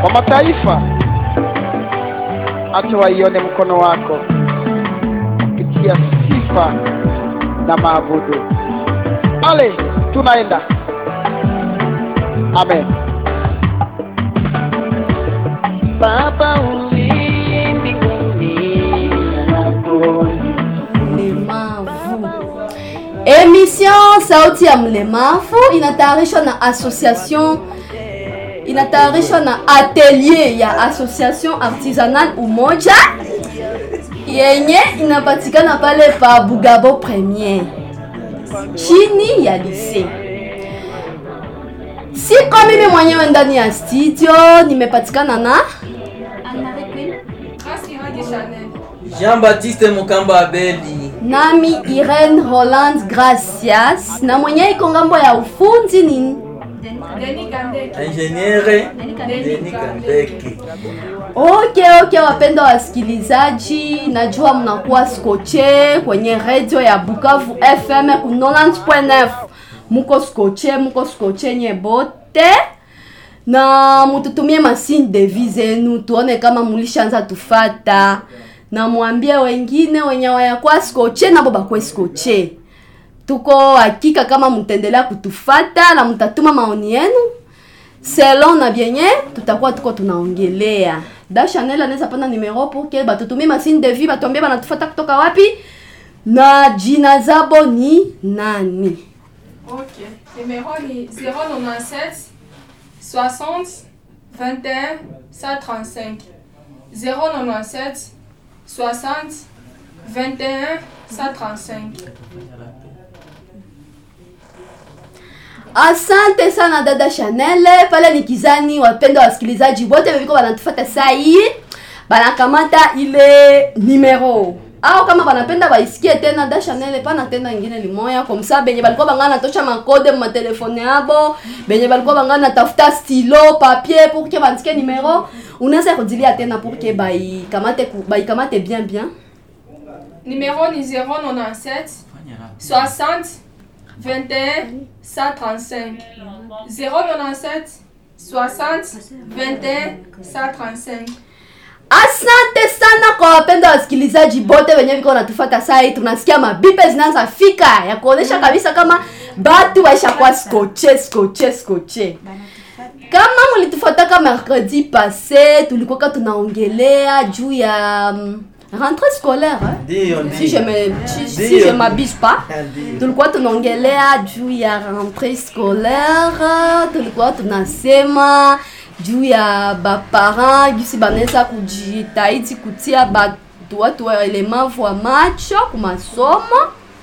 kwa mataifa, acha waione mkono wako kupitia sifa na maabudu. Ale, tunaenda. Amen. Baba uliye mbinguni, mlemavu. Emission Sauti ya Mlemavu inatayarishwa na association inatayarishwa na atelier ya association artisanal Umoja yenye inapatikana pale pa Bugabo Premier chini ya lycée. Siko mimi mwenyewe ndani ya studio, nimepatikana na Jean-Baptiste Mukamba Abeli. nami Irene Roland Gracias na mwenye iko ngambo ya ufundi ni Ingeniere Denis Kandeke. Okay, okay, wapenda wasikilizaji, najua mnakuwa skoche kwenye radio ya Bukavu FM ku 90.9. Muko skoche, muko skoche nye bote na mututumie masini devi zenu tuone kama mulishaanza tufata, na mwambie wengine wenye wayakuwa skoche nabo bakwe skoche. Tuko hakika kama mtaendelea kutufata na mtatuma maoni yenu selon na vyenye tutakuwa tuko tunaongelea. Da Chanel anaweza pana numero pour que batutumie masini de vie batuambie banatufuata kutoka wapi na jina zabo ni nani. Ok. Numéro ni 097 60 21 135. 097 60 21 135. Asante sana dada Chanel, pale ni kizani wapenda wasikilizaji wote weviko wanatufuata saa hii banakamata ile numero au kama banapenda baisikie tena da Chanel pana tena ingine limoya kwa msa benye balikuwa bangana tosha makode mu matelefone yabo benye balikuwa bangana tafuta stylo papier pour que bandike numero unaweza kudilia tena pour que baikamate ku- baikamate bien bien Numéro ni 097 60 21 135. 097 60 21 135. Asante sana kwa wapenda wasikilizaji bote wenye viko wanatufuata saa hii, tunasikia mabipe zinaanza fika ya kuonesha kabisa kama batu waishakuwa skoche skoche skoche. Kama mulitufuataka mercredi passé, tulikuwa tunaongelea juu ya mm, rentrée scolaire eh? Ndio, si je ndio. me si, si Ndio. je m'abuse pas Ndio. tulikuwa tunaongelea juu ya rentrée scolaire tulikuwa tunasema juu ya baparent gisi banaweza kujitahidi kutia batu watu walemavu wa macho kumasomo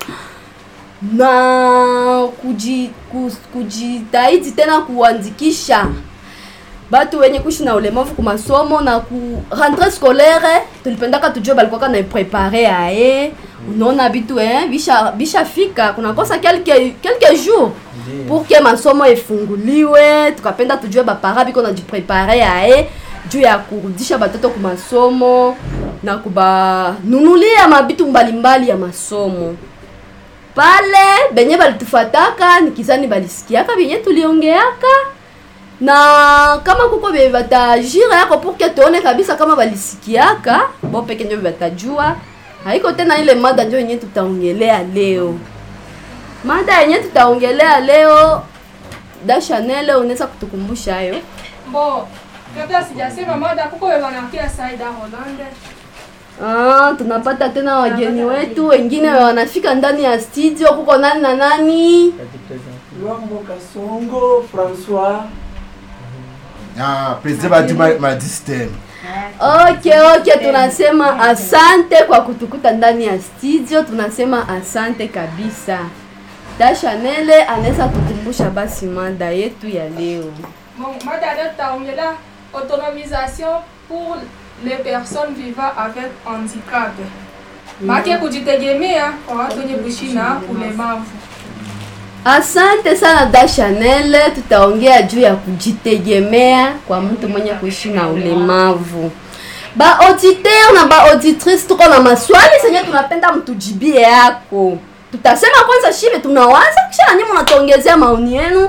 na kuji, ku- kujitahidi tena kuandikisha batu wenye kuishi na ulemavu ku masomo na ku rentrée scolaire tulipendaka tujue balikuwaka na prepare aye unaona bitu eh, bisha bishafika kunakosa quelques quelques jours pour que masomo efunguliwe tukapenda tujue bapara biko najiprepare aye juu ya kurudisha batoto ku masomo na kubanunulia mabitu mbalimbali ya masomo pale benye balitufataka nikizani balisikiaka benye tuliongeaka na kama kuko be batajira yako pour que tuone kabisa kama balisikiaka bo peke ndio batajua haiko tena ile mada ndio yenye tutaongelea leo mada yenye tutaongelea leo da Chanel unaweza kutukumbusha hayo Bon, kabla sijasema mada, kuko wanakia Saida Holande. Ah, tunapata tena wageni wetu wengine wanafika ndani ya studio. Kuko nani na nani? Luambo Kasongo François Ah, president badi ma, ma system. Okay, okay, tunasema asante kwa kutukuta ndani ya studio. Tunasema asante kabisa. Da Chanel anaweza kutukumbusha basi mada yetu ya leo. Bon, mada leo tutaongelea autonomisation pour les personnes vivant avec handicap. Maana kujitegemea kwa watu wenye kuishi na ulemavu. Asante sana da Chanel, tutaongea juu ya kujitegemea kwa mtu mwenye kuishi na ulemavu. Ba auditeur na ba auditrice, tuko na maswali zenye tunapenda mtujibie yako. Tutasema kwanza shibe tunawaza, kisha na nyinyi mnatuongezea maoni yenu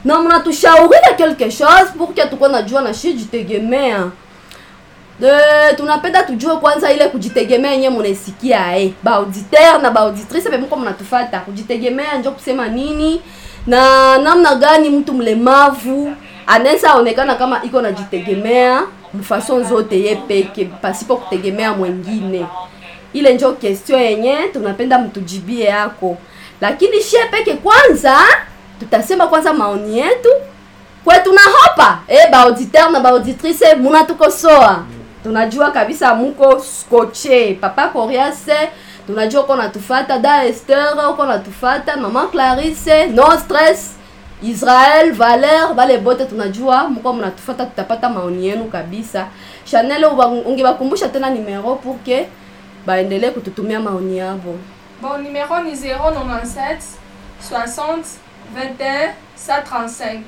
na mnatushaurira quelque chose pour que tukuwe najua na shi jitegemea de tunapenda tujue kwanza ile kujitegemea yenyewe munaisikia eh baauditeur na baauditrice pe mko mnatufata kujitegemea njo kusema nini na namna gani mtu mlemavu anaweza onekana kama iko najitegemea mfason zote ye peke pasipo kutegemea mwengine ile njo question yenye tunapenda mtujibie yako lakini shie peke kwanza tutasema kwanza maoni yetu kwetu na hopa eh baauditeur na baauditrice munatukosoa tunajua kabisa muko skoche papa coriase tunajua uko natufata da ester uko natufata mama clarisse no stress israel valer bale bote tunajua mko mnatufata tutapata maoni yenu kabisa chanel uba- ungebakumbusha tena numero pour que baendelee kututumia maoni yabo Bon, numéro ni 097 60 21 135.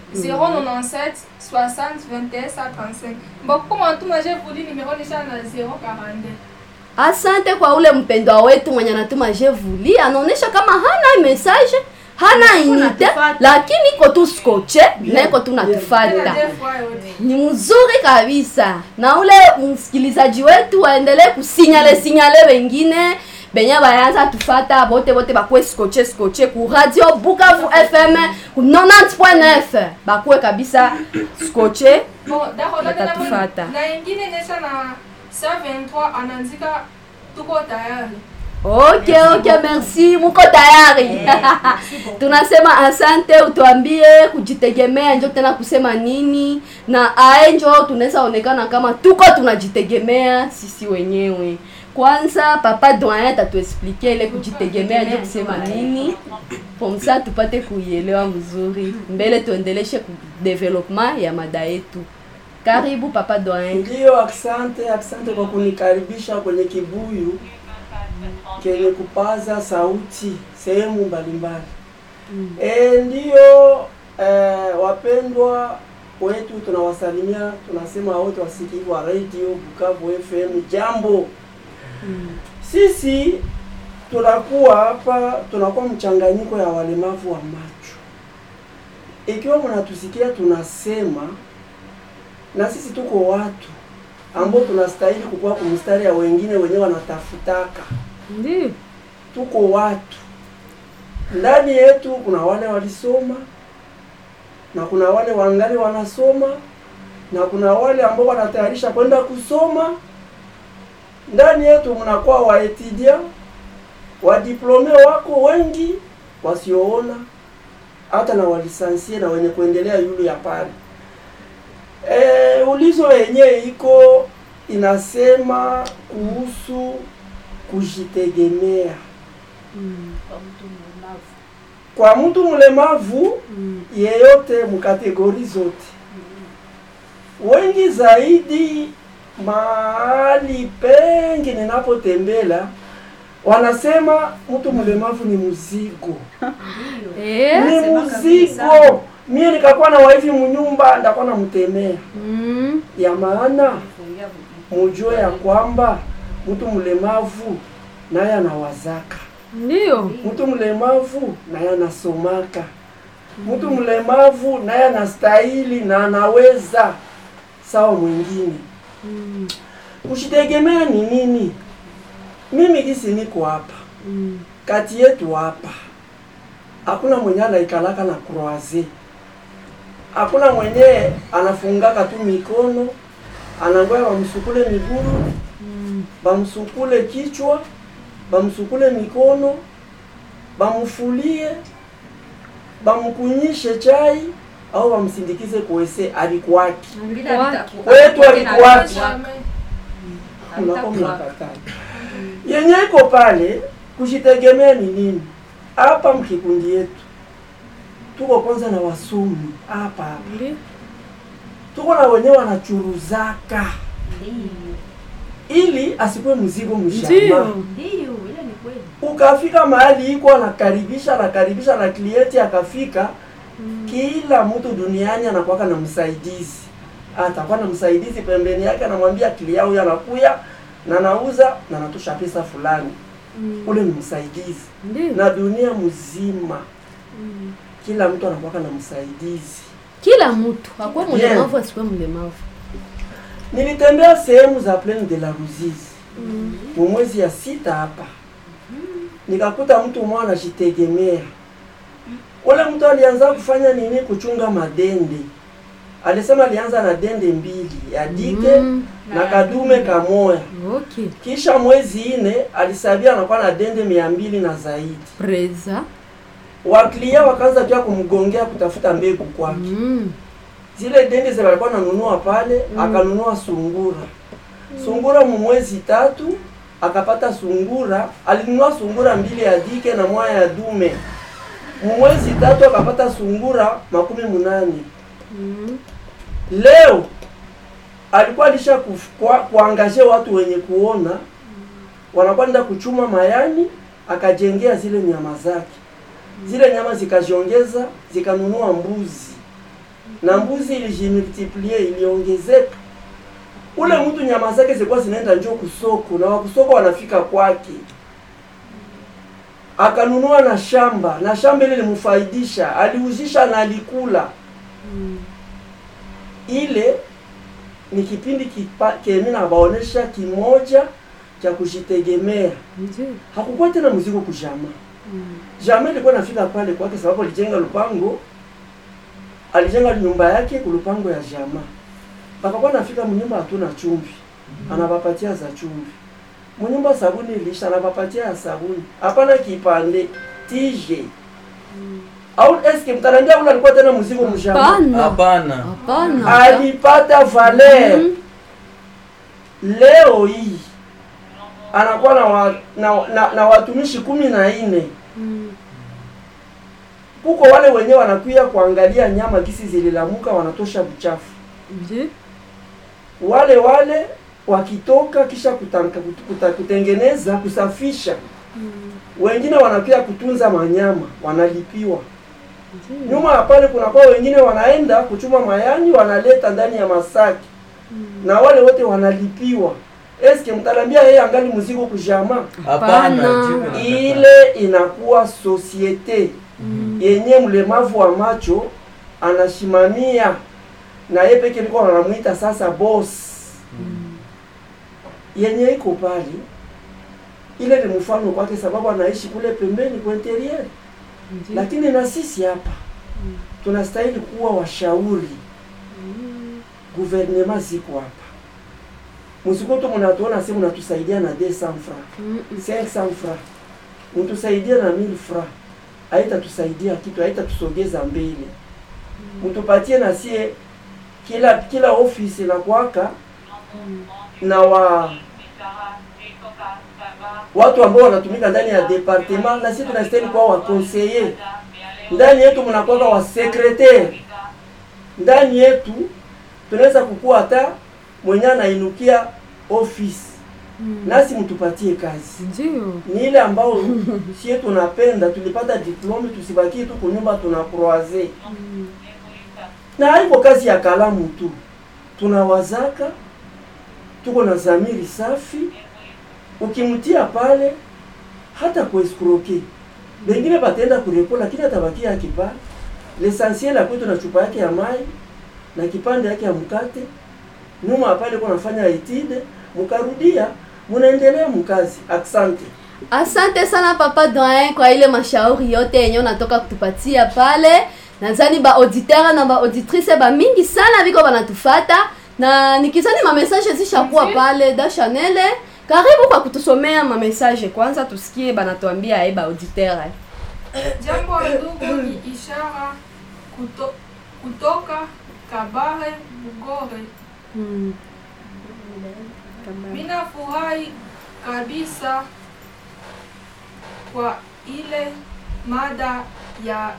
097 60 21 135. Bon, comment tout j'ai voulu numéro ni ça na 042. asante kwa ule mpendwa wetu mwenye anatuma jevuli anaonyesha kama hana message hana inite natufata. lakini iko tu skoche na iko tu natufata Tena deux fois yote. ni mzuri kabisa na ule msikilizaji wetu waendelee kusinyale sinyale wengine benye bayanza tufata bote bote bakwe skoche skoche ku radio bukavu fm ku 90.9 bakwe kabisa skoche Bon, d'accord, là, Watatufata. na ingine nesa na 123 anaandika tuko tayari. ok ok merci muko tayari tunasema asante utuambie kujitegemea njo tena kusema nini na ae njo tunaweza onekana kama tuko tunajitegemea sisi wenyewe kwanza papa doyen tatuexplike ile kujitegemea njo kusema nini pomsa tupate kuielewa mzuri mbele tuendeleshe ku development ya mada yetu karibu papa doyen Ndiyo, asante, asante kwa kunikaribisha kwenye kibuyu kenye kupaza sauti sehemu mbalimbali. E, ndiyo eh, wapendwa wetu tunawasalimia, tunasema wote wasikivu wa radio Bukavu FM, jambo. Sisi tunakuwa hapa, tunakuwa mchanganyiko ya walemavu wa macho. Ikiwa mnatusikia tunasema na sisi tuko watu ambao tunastahili kukuwa kumstari ya wengine wenyewe wanatafutaka. ndio Tuko watu ndani yetu, kuna wale walisoma na kuna wale wangali wanasoma na kuna wale ambao wanatayarisha kwenda kusoma. Ndani yetu mnakuwa waetudia wadiplome wako wengi wasioona, hata na walisansie na wenye kuendelea yulu ya pale. E, ulizo yenyewe iko inasema kuhusu kujitegemea kwa mtu mlemavu yeyote mkategori zote. Wengi zaidi mahali pengi ninapotembela wanasema mtu mlemavu ni mzigo eh ni mzigo. Mie nikakuwa na waifi munyumba ndakuwa namtemea mm. ya maana mujue ya kwamba mtu mlemavu naye anawazaka, ndio mtu mlemavu naye anasomaka, mtu mlemavu naye anastahili na anaweza sawa mwingine. Kushitegemea ni nini? Mimi gisi niko hapa kati yetu hapa, hakuna mwenye anaikalaka na croise, hakuna mwenye anafungaka tu mikono anangoya bamsukule miguru bamsukule kichwa bamsukule mikono bamufulie bamkunyishe chai au bamsindikize kuwese alikwaki kwetu alikwaki Jamais. mnakuwa mnakataa yenye iko pale kujitegemea ni nini hapa mkikundi yetu tuko kwanza na wasomi hapa hapa tuko na wenyewe wanachuruzaka ili asikuwe mzigo mshamba ukafika mahali iko anakaribisha anakaribisha na klienti akafika kila mtu duniani anakuwaka na msaidizi atakuwa na msaidizi pembeni yake anamwambia kilia huyu anakuya na anauza na anatosha pesa fulani ule ni msaidizi ndio na dunia mzima kila mtu anakuwaka na msaidizi kila mtu akuwe Bien. mlemavu asikuwe mlemavu nilitembea sehemu za plaine de la Ruzizi mu mwezi ya sita hapa, nikakuta mtu mmoja anajitegemea. Ule mtu alianza kufanya nini? Kuchunga madende. Alisema alianza na dende mbili ya dike Mm. na kadume kamoya, okay kisha mwezi ine alisabia anakuwa na dende mia mbili na zaidi. preza Waklia wakaanza pia kumgongea kutafuta mbegu kwake. mm. zile dende zile alikuwa ananunua pale akanunua sungura sungura mu mwezi tatu akapata sungura alinunua sungura mbili ya dike na moja ya dume mu mwezi tatu akapata sungura makumi munane Mm. leo alikuwa alisha kuf- kwa- kuangaje watu wenye kuona wanakwenda kuchuma mayani akajengea zile nyama zake zile nyama zikajiongeza zikanunua mbuzi na mbuzi ilijimultiplie iliongezeka ule mtu nyama zake zilikuwa zinaenda njoo kusoko na wakusoko wanafika kwake akanunua na shamba na shamba ile limfaidisha aliuzisha na alikula ile ni kipindi kipa- kemi nabaonesha kimoja cha kujitegemea Ndio. hakukuwa tena mzigo kujama jama ilikuwa nafika pale kwake sababu alijenga lupango alijenga nyumba yake kulupango ya jama bakakuwa nafika mnyumba hatuna chumvi anabapatia za chumvi mnyumba sabuni ilisha anabapatia ya sabuni hapana kipande tije au eske mtanambia ule alikuwa tena mzigo mjama Hapana. hapana Hapana. alipata valer Mhm. leo hii anakuwa na, wa, na, na, na watumishi kumi na nne Mm. kuko wale wenyewe wanakuya kuangalia nyama kisi zililamuka wanatosha buchafu Ndio. wale wale wakitoka kisha kutanka, kut- kuta, kutengeneza kusafisha wengine wanakuya kutunza manyama wanalipiwa nyuma ya pale kunakuwa wengine wanaenda kuchuma mayani wanaleta ndani ya masaki na wale wote wanalipiwa eske mtalambia yeye angali mzigo kujama hapana Hapana. jibu nataka. ile inakuwa sosiete yenye mlemavu wa macho anashimamia na yeye peke liko wanamuita sasa boss yenye iko pale ile ni mfano kwake sababu anaishi kule pembeni kwa interior lakini na sisi hapa tunastahili kuwa washauri guvernema ziko hapa msikutu mnatuona si mnatusaidia na 200 francs Mm. 500 francs mtusaidie na 1000 francs haitatusaidia kitu haitatusogeza mbele mtupatie na sie kila kila ofisi na kwaka na wa watu ambao wanatumika ndani ya departement na sisi tunastahili kuwa wa conseiller ndani yetu mnakwaka wa secretaire ndani yetu tunaweza kukua hata mwenye anainukia office nasi mtupatie kazi Ndio. ni ile ambao sie tunapenda tulipata diplome tusibakie tu kunyumba tuna croise na haiko kazi ya kalamu tu tunawazaka tuko na zamiri safi ukimtia pale hata kueskroke bengine batenda kurepo lakini atabakia yake pale l'essentiel akwetu na chupa yake ya mai na kipande yake ya mkate nyuma pale kwa nafanya etide mkarudia munaendelea mkazi asante Asante sana papa Doyen kwa ile mashauri yote yenye unatoka kutupatia pale. Nadhani ba auditeur na ba auditrice ba mingi sana biko banatufata na nikizani ma message zishakuwa pale da Chanel. Karibu kwa kutusomea ma message kwanza tusikie banatuambia eh ba auditeur. Jambo ndugu, ni ishara kuto, kutoka Kabare Bugore. Mm. Mina furahi kabisa kwa ile mada ya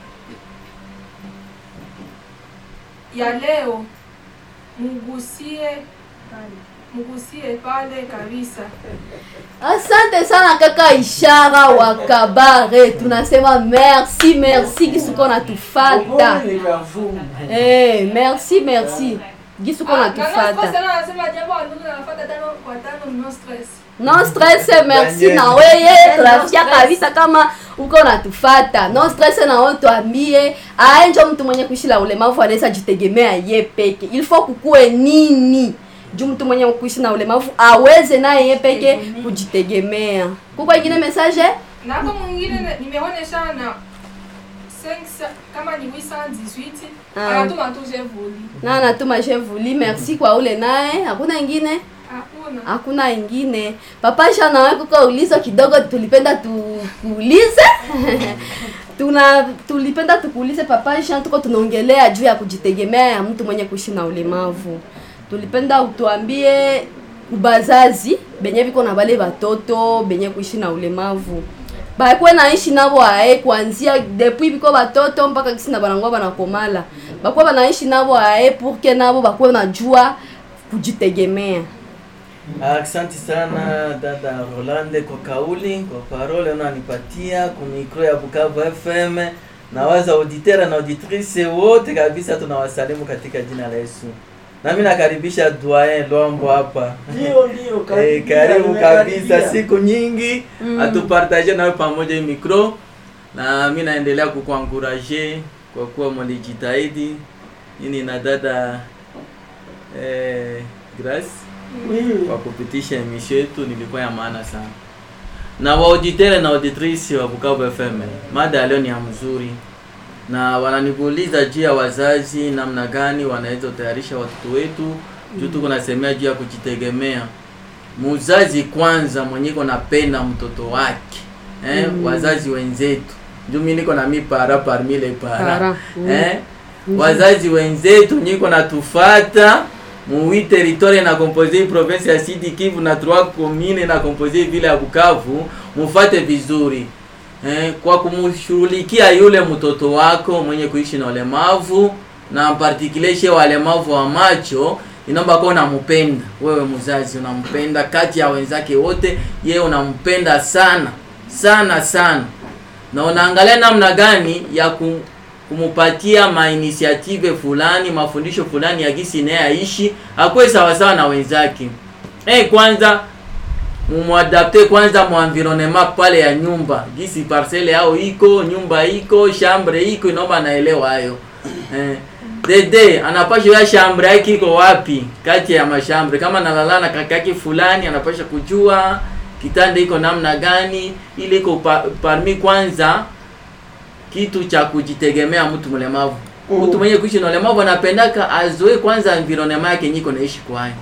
ya leo, mugusie mugusie pale kabisa. Asante sana kaka Ishara wa Kabare. Tunasema merci merci kisuko natufata. Eh, merci merci. gisi uko Ah, na no stress natufata tena anasema jambo wa ndugu anafuata tano kwa tano no stress. no stress merci Daniel. na weye No tunasikia stress. kabisa kama uko natufata no stress na wewe tuambie aye njo mtu mwenye kuishi na ulemavu anaweza jitegemea ye peke il faut kukue nini juu mtu mwenye kuishi na ulemavu aweze naye ye peke kujitegemea kuko ingine message Na hapo mwingine ne- nimeonesha na 5 kama ni 818 Ah. anatuma tu je vuli. na natuma je vuli merci kwa ule naye hakuna ingine Hakuna. hakuna ingine papa sha nawe kuko ulizo kidogo tulipenda tukuulize tuna tulipenda tukuulize papa sha tuko tunaongelea juu ya kujitegemea ya mtu mwenye kuishi na ulemavu tulipenda utuambie ubazazi benye biko na bale batoto benye kuishi na ulemavu bakwe naishi nabo ae kuanzia depuis biko batoto mpaka kisi na banangwa banakomala bakwe banaishi nabo ae pour que nabo bakwe najua kujitegemea Asante sana dada Rolande kwa kauli, kwa parole unanipatia ku micro ya Bukavu FM. Na waza auditeur na auditrice wote kabisa tunawasalimu katika jina la Yesu. Nami nakaribisha Doyen Lombo hapa. Ndio ndio Eh, karibu kabisa, siku nyingi atupartage nawe pamoja hii micro, na mi naendelea kukuankuraje kwa kuwa mlijitahidi nini na dada eh, Grace kwa kupitisha emission yetu, nilikuwa ya maana sana. Na waauditere na auditrice wa Bukavu FM, mada ya leo ni ya mzuri, na wananiuliza juu ya wazazi, namna gani wanaweza kutayarisha watoto wetu juu tuko nasemea juu ya kujitegemea. Muzazi kwanza mwenye iko napenda mtoto wake eh, wazazi wenzetu juu mimi niko na mi para parmi les Para, para mm. eh, wazazi wenzetu nyiko natufata muwi territoire na compose hii province ya Sud Kivu na trois commune na compose hii vile ya Bukavu, mufate vizuri eh, kwa kumshughulikia yule mtoto wako mwenye kuishi na ulemavu na particuleshe walemavu wa macho inaomba kuwa unampenda wewe mzazi, unampenda kati ya wenzake wote, yeye unampenda sana sana sana, na unaangalia namna gani ya kum, kumupatia mainitiative fulani mafundisho fulani ya gisi naye aishi akuwe sawasawa na wenzake. Eh, kwanza mumwadapte kwanza mu environnement pale ya nyumba gisi parcele yao iko nyumba iko chambre iko inaomba anaelewa hayo eh, dede anapasha ya chambre yake iko wapi kati ya mashambre kama nalala na kaka yake fulani anapasha kujua kitanda iko namna gani ili iko pa, parmi kwanza kitu cha kujitegemea mtu mlemavu Mm. mtu mwenye kuishi na ulemavu anapendaka azoe kwanza environnement yake nyiko naishi kwayo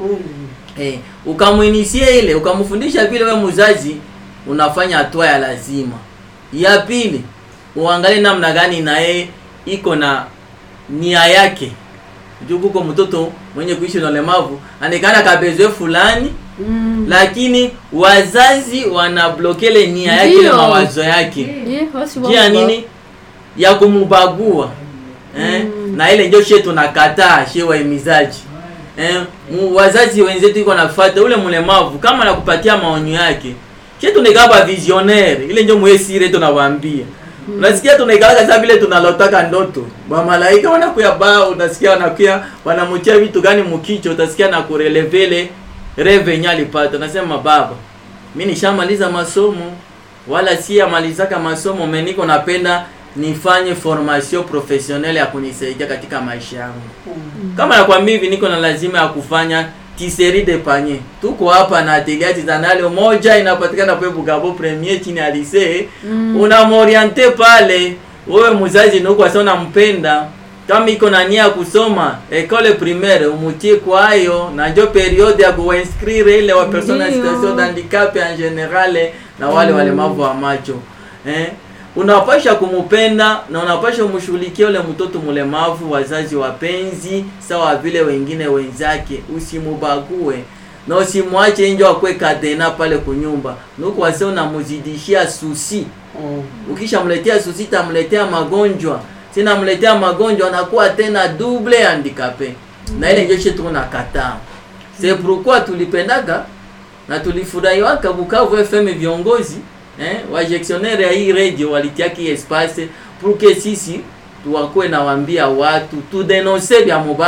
Eh, ukamwinisie ile ukamfundisha vile we mzazi unafanya hatua ya lazima. Ya pili, uangalie namna gani na yeye iko na nia yake. Juu kuko mtoto mwenye kuishi na ulemavu anekana kabezwe fulani Mm. lakini wazazi wanablokele nia yake Ndio. ile mawazo yake Ye, wasi jia wako. nini ya kumubagua eh? na ile ndio she tunakataa she waimizaji eh? mu- wazazi wenzetu iko nafuata ule mlemavu kama nakupatia maonyo yake she tunaikaba visionnaire ile ndio mwesire tunawambia unasikia tunaikaka sasa vile tunalotaka ndoto bamalaika wanakuya ba unasikia wanakuya wanamutia vitu gani mukicho utasikia na kurelevele reve yenye alipata nasema baba mi nishamaliza masomo wala si amalizaka masomo me niko napenda nifanye formation professionnelle ya kunisaidia katika maisha yangu kama nakwambia hivi niko na lazima ya kufanya tisserie de panier tuko hapa na atelier artisanale moja inapatikana pale Bugabo premier chini ya lycée mm. unamoriente pale wewe mzazi nuko sasa unampenda kama iko na nia ya kusoma école primaire umutie kwayo na njo periode ya kuinscrire ile wa personne en Ndio. situation d'handicap en general na wale walemavu wa macho eh unapasha kumupenda na unapasha umshughulikia ule mtoto mlemavu, wazazi wapenzi, sawa vile wengine wenzake, usimubague na usimwache nje akwe kadena pale kunyumba, nuko wase unamuzidishia susi. Ukishamletea susi, tamletea magonjwa, sinamletea magonjwa, anakuwa tena double handicapé, na ile ndio shetu tunakataa. C'est pourquoi tulipendaga na tulifurahiwaka Bukavu FM viongozi eh, wa gestionnaire ya hii radio walitiaki espace pour que sisi tuwakuwe nawambia watu tudenonse vya mubaya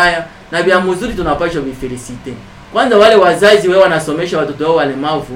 na vya mzuri tunapaswa vifelicite kwanza wale wazazi wewe wanasomesha watoto wao walemavu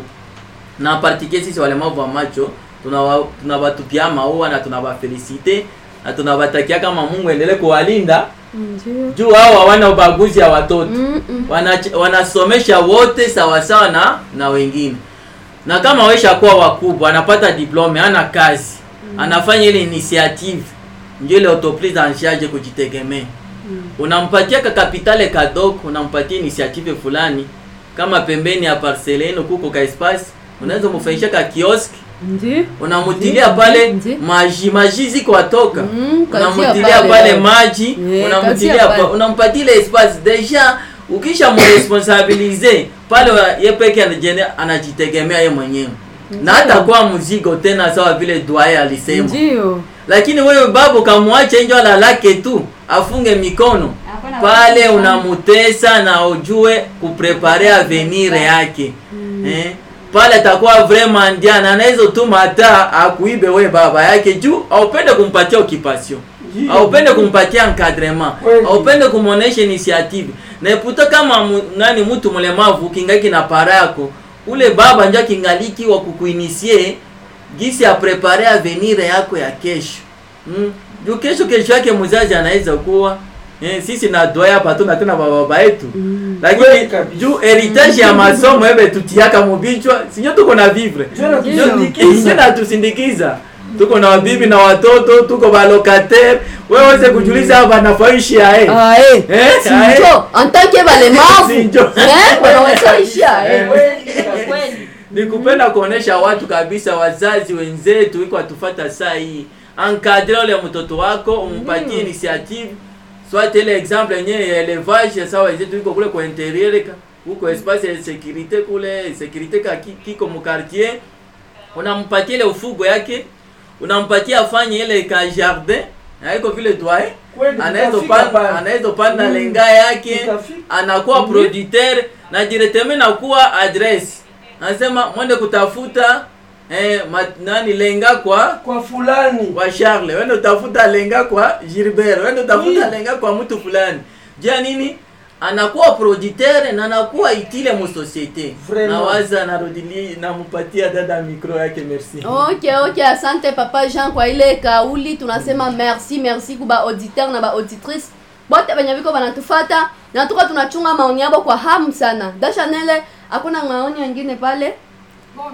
na partikie sisi walemavu wa macho tunawa- tunawatupia maua na tunawafelicite na tunawatakia kama mungu endelee kuwalinda Ndio. juu hao hawana ubaguzi ya watoto Mm, mm. Wana, wanasomesha wote sawasawa na na wengine na kama wesha kuwa wakubwa anapata diplome ana kazi anafanya ile initiative ndio ile autoprise en charge kujitegemea unampatia ka kapitale kadogo unampatia initiative fulani kama pembeni ya parcele yenu kuko ka espace unaweza mfanyisha ka kiosk Ndio. unamutilia pale Ndio. maji maji ziko atoka Mm, kazi ya unamutilia pale, pale eh. maji Eh, kazi unamutilia ya pa- pale. unampatia ile espace deja ukisha mresponsabilize pale wa- ye peke anajene- anajitegemea ye mwenyewe na hata kwa mzigo tena sawa vile Dwaye alisema Ndio. lakini wewe babu kamwache njo alalake tu afunge mikono Hapana, pale watu- unamutesa na ujue kuprepare avenir yake eh? pale atakuwa vraiment ndiana anaweza tuma hata akuibe we baba yake juu aupende kumpatia occupation Ndio. aupende kumpatia encadrement Kweli. aupende kumuonesha initiative na eputa kama mu, nani mtu mlemavu kingaki na para yako ule baba njo kingaliki wa kukuinisie gisi ya prepare avenir yako ya kesho mm. juu kesho kesho yake mzazi anaweza kuwa eh, sisi na doa hapa tuna tena baba yetu Mm. lakini Kweli kabisa. juu heritage ya masomo ebe tutiaka mubichwa sinyo tuko na vivre Ndio natusindikiza. Ndio natusindikiza tuko na wabibi na watoto tuko balocataire wewe weze kujuliza hapa nafaishi ae Ah, eh. Eh, Sinjo, en tant que balemavu. Sinjo. Eh, wanaweza ishia, eh. Kweli. ni kupenda kuonesha watu kabisa wazazi wenzetu iko atufata saa hii encadre ule mtoto wako umpatie initiative soit ile exemple yenyewe ya élevage sawa wenzetu iko kule kwa interieur ka huko espace ya sécurité kule sécurité ka ki- kiko mu quartier unampatia ile ufugo yake unampatia afanye ile ka jardin haiko vile doye Kweli, anaweza tutafika panda pale. anaweza panda Mm. lenga yake Tutafika. anakuwa Mhm. producteur na directement nakuwa address anasema mwende kutafuta eh, ma, nani lenga kwa kwa fulani kwa Charles wende utafuta lenga kwa Gilbert wende utafuta Oui. lenga kwa mtu fulani jia nini anakuwa producteur na anakuwa itile mu societe Vraiment. nawaza narudili namupatia dada micro yake merci ok ok asante papa jean kwa ile kauli tunasema merci merci kuba auditeur na ba auditrice bote benye biko banatufata na tuko tunachunga maoni yabo kwa hamu sana dashanele hakuna maoni wengine pale Bon,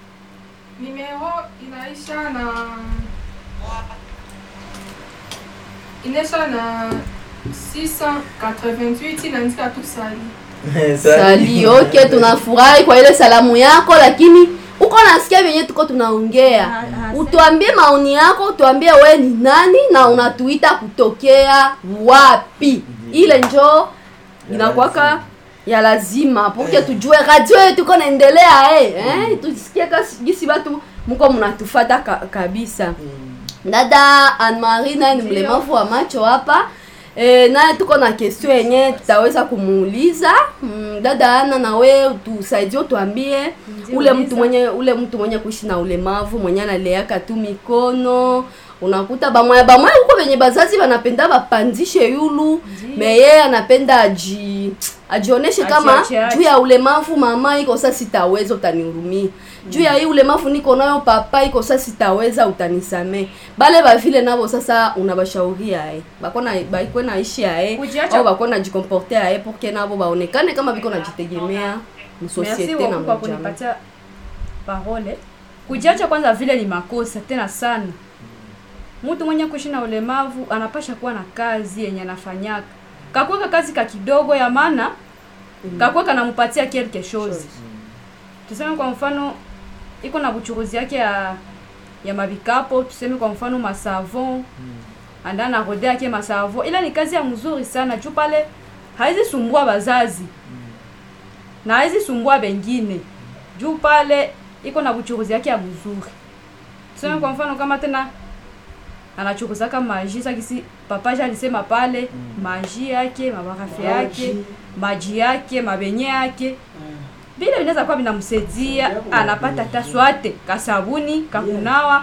numéro inaisha na inaisha na 688 inaandika tu sali. sali ok tunafurahi kwa ile salamu yako lakini uko nasikia vyenye tuko tunaongea Ah, ah, utuambie maoni yako utuambie we ni nani na unatuita kutokea wapi ile njo inakwaka ya lazima poke tujue radio yetu iko naendelea eh, eh, tusikie kasi- gisi batu muko mnatufata ka, kabisa dada Anne-Marie naye ni mlemavu wa macho hapa e, naye tuko na question yenye tutaweza kumuuliza mm, dada Ana nawe tusaidie utuambie ule mtu mwenye ule mtu mwenye kuishi na ulemavu mwenye analeaka tu mikono unakuta bamwaya bamwaya huko venye bazazi banapenda bapandishe yulu meye anapenda aji ajioneshe kama Ajiache, juu ya ulemavu mama iko sasa sitaweza utanihurumia juu ya hii ulemavu niko nayo papa iko sasa sitaweza utanisamee bale bavile nabo sasa unabashauria eh bakona baikwe naishi ae Kujiacha- au bakona jikomporte ae porque nabo baonekane kama biko najitegemea Merci msosiete na beaucoup kwa mjama kunipatia parole. Kujiacha kwanza vile ni makosa tena sana. Mtu mwenye kuishi na ulemavu anapasha kuwa na kazi yenye anafanyaka. Kakuweka kazi ka kidogo ya maana kakuweka nampatia quelque chose. Tuseme kwa mfano iko na buchuruzi yake ya ya mabikapo, tuseme kwa mfano masavon anda na rode yake masavon, ila ni kazi ya mzuri sana juu pale haizi sumbua bazazi na haizi sumbua bengine juu pale iko na buchuruzi yake ya mzuri. Tuseme kwa mfano kama tena anachuruzaka maji sakisi papaja alisema pale maji yake mabarafu yake maji yake mabenye yake vile vinaweza kuwa vinamsaidia anapata hata swate kasabuni kakunawa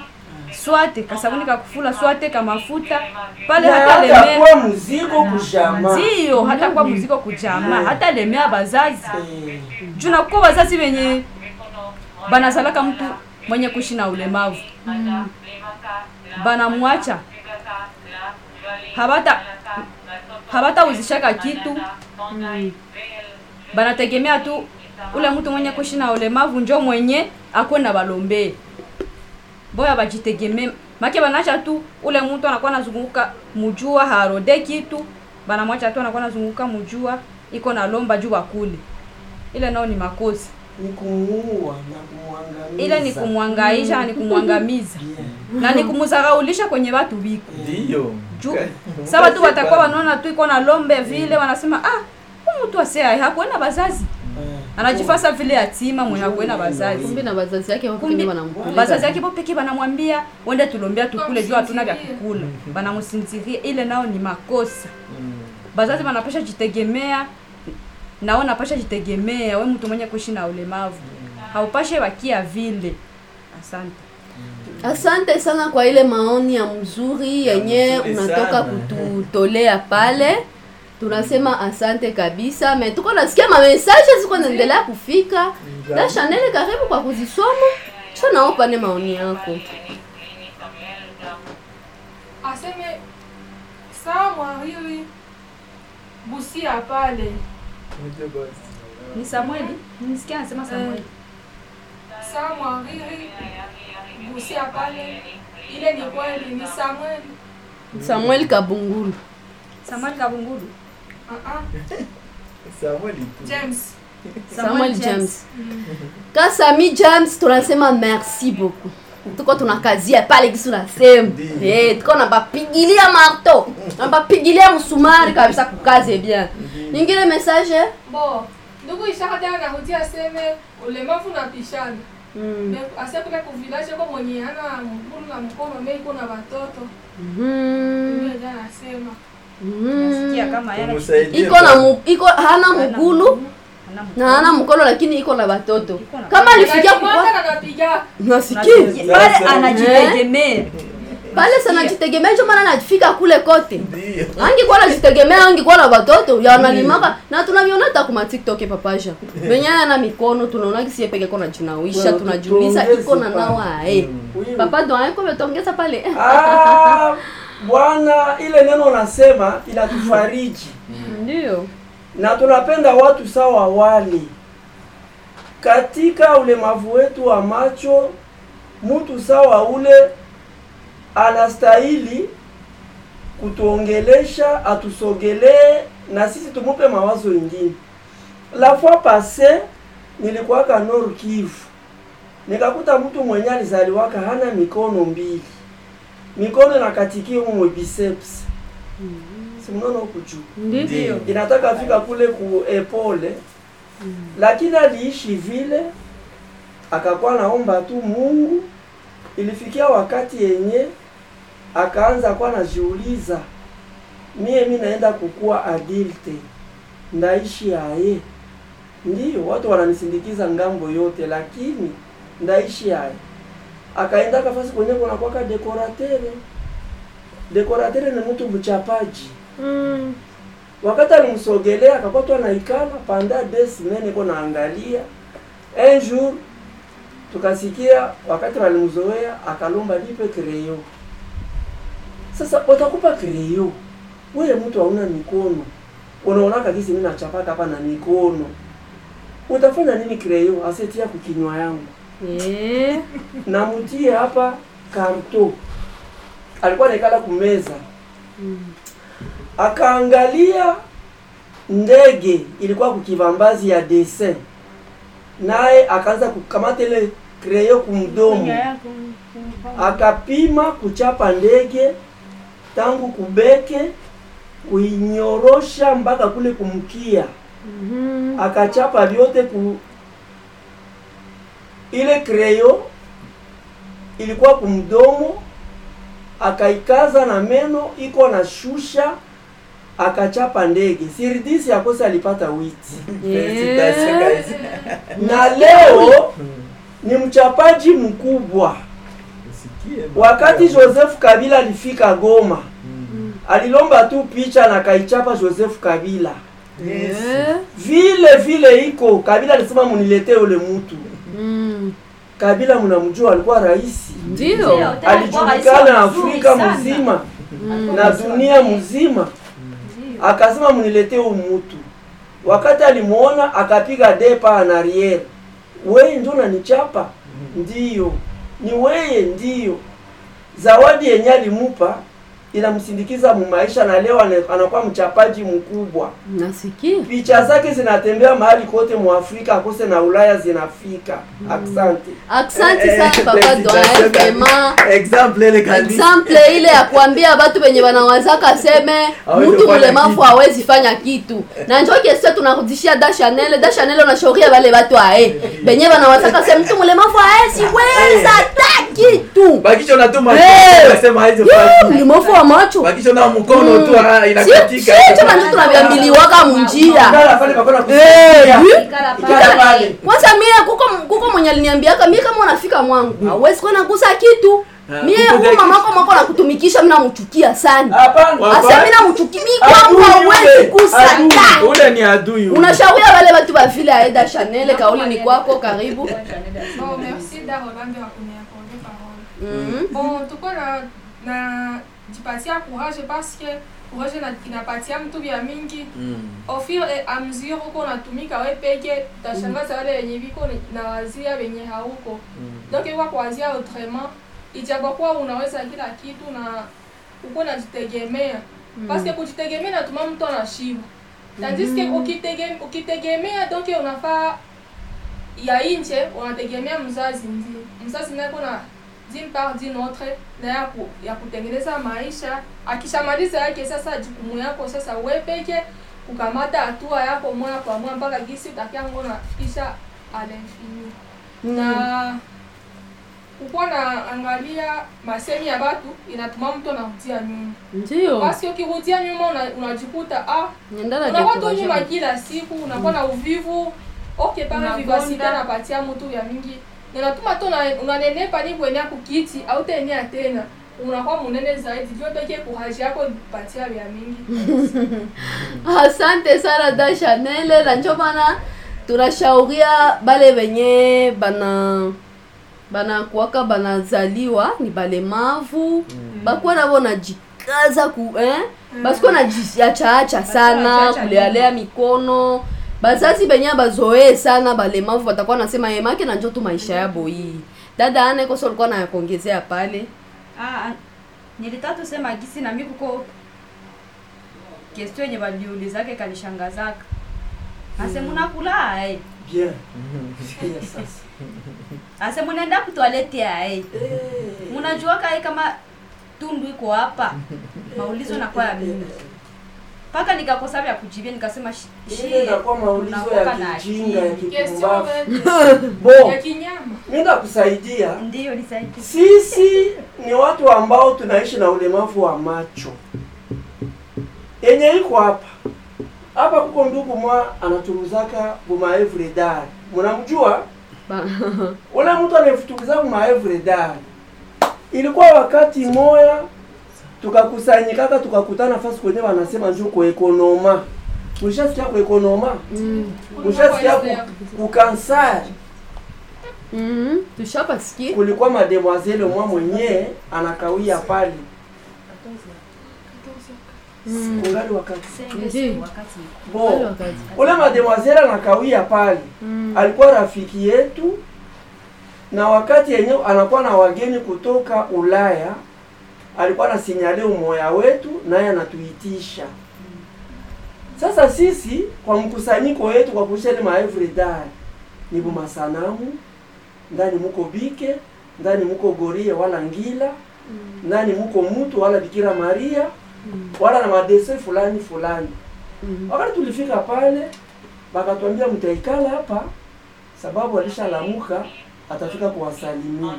swate kasabuni kakufula swate kamafuta pale na hata hata lemea kuwa mzigo kushama ndiyo hata kwa muziko kujama hata lemea bazazi Eh, juu nakuko bazazi wenye banazalaka mtu mwenye kuishi na ulemavu banamwacha habata habatauzishaka kitu banategemea tu ule mtu mwenye kuishi na ulemavu njo mwenye akwe na balombee boya bajitegemee make banacha tu ule mtu anakuwa nazunguka mujua harode kitu banamwacha tu anakuwa nazunguka mujua iko na lomba juu bakule ile nao ni makosa ni kumuua na kumwangamiza ile ni kumwangaisha na ni kumwangamiza Yeah. na ni kumuzaraulisha kwenye watu biko Ndiyo. juu sa watu watakuwa wanaona tu iko na lombe vile wanasema ah huyu mtu asea hakuena bazazi Eh. anajifasa vile yatima mwenye hakuena bazazi kumbe na bazazi yake wako kumbe pengine wanamkula bazazi yake bo peke banamwambia wende tulombea tukule juu hatuna vya kukula banamsinziria ile nao ni makosa bazazi banapasha jitegemea nao napasha jitegemea we mtu mwenye kuishi na ulemavu haupashe wakia vile asante asante sana kwa ile maoni ya mzuri yenye mzuri unatoka sana. kututolea pale tunasema asante kabisa me tuko nasikia mamesaje ziko naendelea kufika na chanel karibu kwa kuzisoma so naopane maoni yako aseme saa mwariri busia pale ni samueli nisikia anasema samueli saa mwariri busia pale ile ni kweli ni samueli samuel kabungulu samueli kabungulu uh-uh. Samueli tu. james samuel james kasami james tunasema merci beaucoup tuko tunakazia pale kisu nasema Ndiyo. hey, tuko nabapigilia marto nabapigilia msumari kabisa kukaze bien ingine message bo ndugu ishaka tena narudia aseme ulemavu na pishana mm. Me- ase kule kuvilaje ko mwenye ana mkulu na mkono me iko na watoto mm. ndio jana nasema mm. nasikia kama yana Tumusaidie iko na bwana. mu, iko hana mgulu na hana mkono lakini iko na watoto kama alifikia kukwa Anajimwaga na napiga nasikia pale Sasa. anajitegemea pale sana jitegemea ndio maana anafika kule kote Ndiyo. angikuwa najitegemea angikuwa na watoto yanalimaka na tunaviona hata kuma tiktok papasha venye ana mikono tunaona kisie peke kona jinawisha Bwana, tunajiuliza tuongeze iko na pale. nawa eh Oui. papa doa iko betongeza pale Ah, bwana ile neno unasema inatufariji ndio na tunapenda watu sawa wale katika ulemavu wetu wa macho mtu sawa ule anastahili kutuongelesha atusogelee na sisi tumupe mawazo ingine la fois passe nilikuwaka Nord Kivu nikakuta mtu mwenye alizaliwaka hana mikono mbili mikono inakatikia humo biceps si mnaona huku juu ndio inataka fika kule ku epole lakini aliishi vile akakuwa naomba tu Mungu. Ilifikia wakati yenye akaanza kuwa najiuliza, mie mi naenda kukua adulte, ndaishi aye? Ndiyo, watu wananisindikiza ngambo yote, lakini ndaishi aye? Akaenda kafasi kwenye kunakwaka dekoratere. Dekoratere ni mtu mchapaji mm. wakati alimsogelea akakuwa tu anaikala panda des semaines iko naangalia un jour tukasikia wakati walimzoea akalomba nipe kreyo sasa watakupa kreyo wewe mtu hauna mikono unaona kabisa mimi nachapaka hapa na mikono utafanya nini kreyo asetia kukinywa yangu eh namutie hapa karto alikuwa naikala kumeza akaangalia ndege ilikuwa kukivambazi ya dessin naye akaanza kukamata ile kreyo kumdomo akapima kuchapa ndege tangu kubeke kuinyorosha mpaka kule kumkia Mhm. akachapa vyote ku ile kreyo ilikuwa kumdomo akaikaza na meno iko na shusha akachapa ndege siridisi yakosa alipata witi Felicitation, guys. na leo ni mchapaji mkubwa wakati Joseph Kabila alifika Goma alilomba tu picha na kaichapa Joseph Kabila Eh, vile vile iko Kabila alisema muniletee ule mtu mm, Kabila mnamjua alikuwa rais ndio alijulikana Afrika mzima na dunia mzima akasema muniletee huyu mtu wakati alimuona akapiga depa en arrière weye ndio unanichapa ndiyo ni weye ndiyo zawadi yenye alimupa inamsindikiza mumaisha na leo ane- anakuwa mchapaji mkubwa nasikia picha zake zinatembea mahali kote mu Afrika akose na Ulaya zinafika asante aksanti sana papa doyen vraiment exemple ile kabisa exemple ile ya kuambia batu benye banawazaka seme Hawezi mtu kufanya mlemavu kitu. hawezi fanya kitu na njo kesio tunarudishia da chanel da chanel unashauria bale batu ae benye banawazaka se mtu mlemavu haezi weza ta kitu bakisha unatuma Eh. unasema haizo Yee, mlemavu wa macho bakisha na mkono tu ah, inakatika sicho nanjo tunavyambiliwaka munjia Ngala pale bakona Eh, kusikia. yu. Ikala pale. kwanza mie kuko kuko mwenye aliniambiaka mie kama unafika mwangu hauwezi kuwa nagusa kitu Ah, mie kuko huyu kitu. mamako mwako nakutumikisha mi namuchukia sana Hapana. asa mi namuchukia mi Adui kwangu hauwezi yule, gusa adui. ta ule ni adui ule. unashauria wale watu wa vile aeda chanel kauli ni kwako karibu Bon, merci Darolande wa kuniaccorder parole. Mhm. Bon, tuko na na jipatia courage parce que courage na inapatia mtu vya mingi Mm. au fur et à mesure uko unatumika we peke utashangaza wale wenye viko ni- na wazia wenye hauko donc iwa kuwazia autrement ijapokuwa unaweza kila kitu na uko unajitegemea parce que kujitegemea natuma mtu anashiba tandis que ukitege- ukitegemea donc unafaa ya nje unategemea mzazi ndio mzazi naye kuna d'une part d'une autre na ya, ku, ya kutengeneza maisha akishamaliza yake sasa jukumu yako sasa we peke kukamata hatua yako moja kwa moja mpaka gisi utakiango nafikisha à l'infini na kukuwa na angalia masemi ya batu inatuma mtu anarudia nyuma ndio basi ukirudia nyuma una- unajikuta ah Nendana unakuwa tu dekuraje. nyuma kila siku unakuwa na uvivu ok pale Unakonda. vivasite napatia mtu ya mingi inatuma tu una- unanenepa ni kuenea kukiti au tenea tena unakuwa munene zaidi vyo peke kuraji yako patia vya mingi asante sana da chanel na njo maana tunashauria bale benye bana banakuwaka banazaliwa ni balemavu bakuwa nabo najikaza ku eh? basikuwa najiachaacha sana Basiachaacha kulealea mikono bazazi benye bazoee sana balemavu batakuwa nasema yemake na njo tu maisha yabo hii dada ane koso alikuwa nayakongezea pale Ah, nilitaka tusema gisi na mimi kuko question yenye waliulizake kanishangazaka ase munakula ae Bien. Sikia sasa. ase munaenda kutwalete ae munajuaka ae kama tundu iko hapa maulizo nakuwa ya mimi mpaka nikakosa vya kujibia nikasema shi- Ile shie, inakuwa maulizo unakuwaka ya na kijinga ya akili. question kipumbavu. ya Bo, kinyama mimi nakusaidia. ndiyo nisaidie Sisi ni watu ambao tunaishi na ulemavu wa macho. Yenye iko hapa. Hapa kuko ndugu mwa anatumuzaka buma every day. Mnamjua? Ba- Ule mtu anayefutukiza buma every day. Ilikuwa wakati moya tukakusanyikaka tukakutana nafasi kwenye wanasema njoo kwa ekonoma. Mlishasikia kwa ekonoma? Mm. Mlishasikia ku, kukansari. Mhm. tushapasikia kulikuwa mademoiselle mwa mwenye anakawia pale kungali wakati Ndiyo. wakati bo Wale wakati. ule mademoiselle anakawia pale Mm. alikuwa rafiki yetu na wakati yenyewe anakuwa na wageni kutoka Ulaya alikuwa anasinyale umoya wetu naye anatuitisha sasa sisi kwa mkusanyiko wetu kwa kuisha ile maevre day ni bumasanamu ndani muko bike ndani muko gorie wala ngila ndani muko mutu wala bikira maria wala na madese fulani fulani Mm. wakati tulifika pale bakatwambia mtaikala hapa sababu alishalamuka atafika kuwasalimia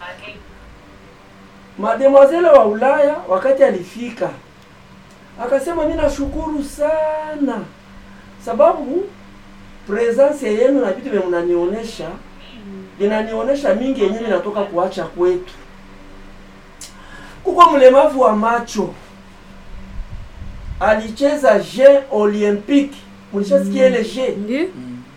mademoiselle wa ulaya wakati alifika akasema mi nashukuru sana sababu presence yenu na vitu vye mnanionyesha vinanionyesha mingi yenyewe vinatoka kuacha kwetu kuko mlemavu wa macho alicheza je olympique mlishasikia ile je Ndi?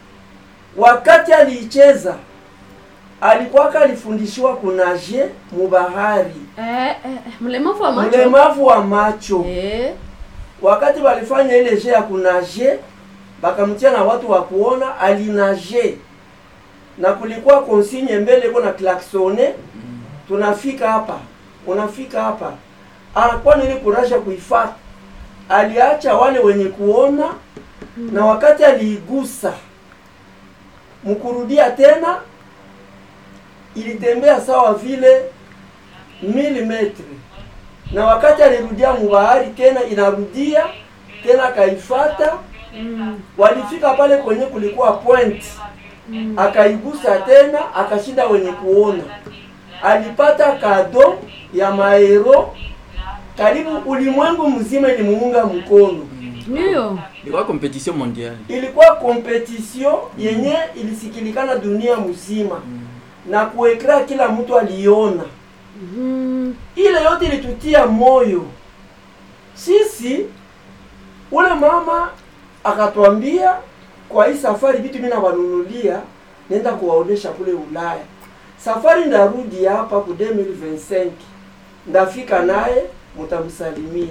wakati aliicheza alikuwaka alifundishiwa kunaje mubahari Eh, eh, eh, mlemavu wa macho mlemavu wa macho Eh, wakati walifanya ile je ya kunaje bakamtia na watu wa kuona alinaje na kulikuwa konsigne mbele iko na klaksone tunafika hapa unafika hapa anakuwa nili kurasha kuifata aliacha wale wenye kuona na wakati aliigusa mkurudia tena ilitembea sawa vile milimetri na wakati alirudia mubahari tena inarudia tena akaifata walifika pale kwenye kulikuwa point akaigusa tena akashinda wenye kuona alipata kado ya maero karibu ulimwengu mzima ilimuunga mkono Ndio. ilikuwa competition mondiale ilikuwa competition yenye ilisikilikana dunia mzima na kuekra kila mtu aliona ile yote ilitutia moyo sisi ule mama akatwambia kwa hii safari vitu mimi nawanunulia nenda kuwaonesha kule Ulaya safari ndarudi hapa ku 2025 ndafika naye mutamsalimia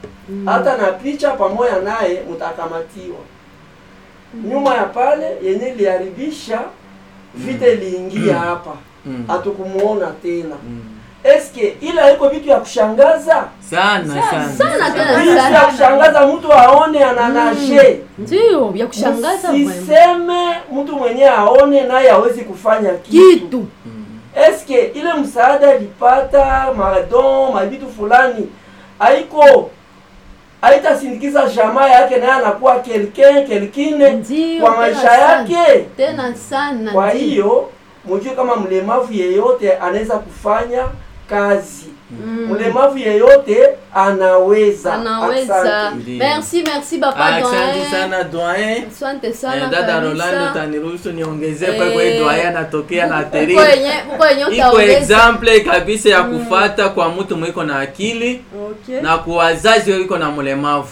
hata na picha pamoja naye mtakamatiwa nyuma ya pale yenye iliharibisha vita iliingia hapa Mm. hatukumuona tena Mm. eske ile haiko vitu ya kushangaza sana sana sana tena vitu ya sana kushangaza mtu aone ananashe ndio ya kushangaza vraiment. siseme mtu mwenyewe aone naye hawezi kufanya kitu kitu eske ile msaada alipata madon mabitu fulani haiko haitasindikiza jamaa yake naye anakuwa quelqu'un quelqu'ine Ndio, kwa tena maisha sana. yake tena sana kwa ndio. hiyo mjue kama mlemavu yeyote anaweza kufanya kazi mlemavu yeyote anaweza anaweza Asante. Ndio. merci merci papa asante doyen sana doyen asante sana Eh, dada kabisa. Rolando taniruhusu niongezee Eh, pale kwa doyen anatokea na Uko teri yenye uko yenye iko utaongeza example kabisa ya kufata kwa mtu mwiko na akili Okay. na kwa wazazi wiko na mlemavu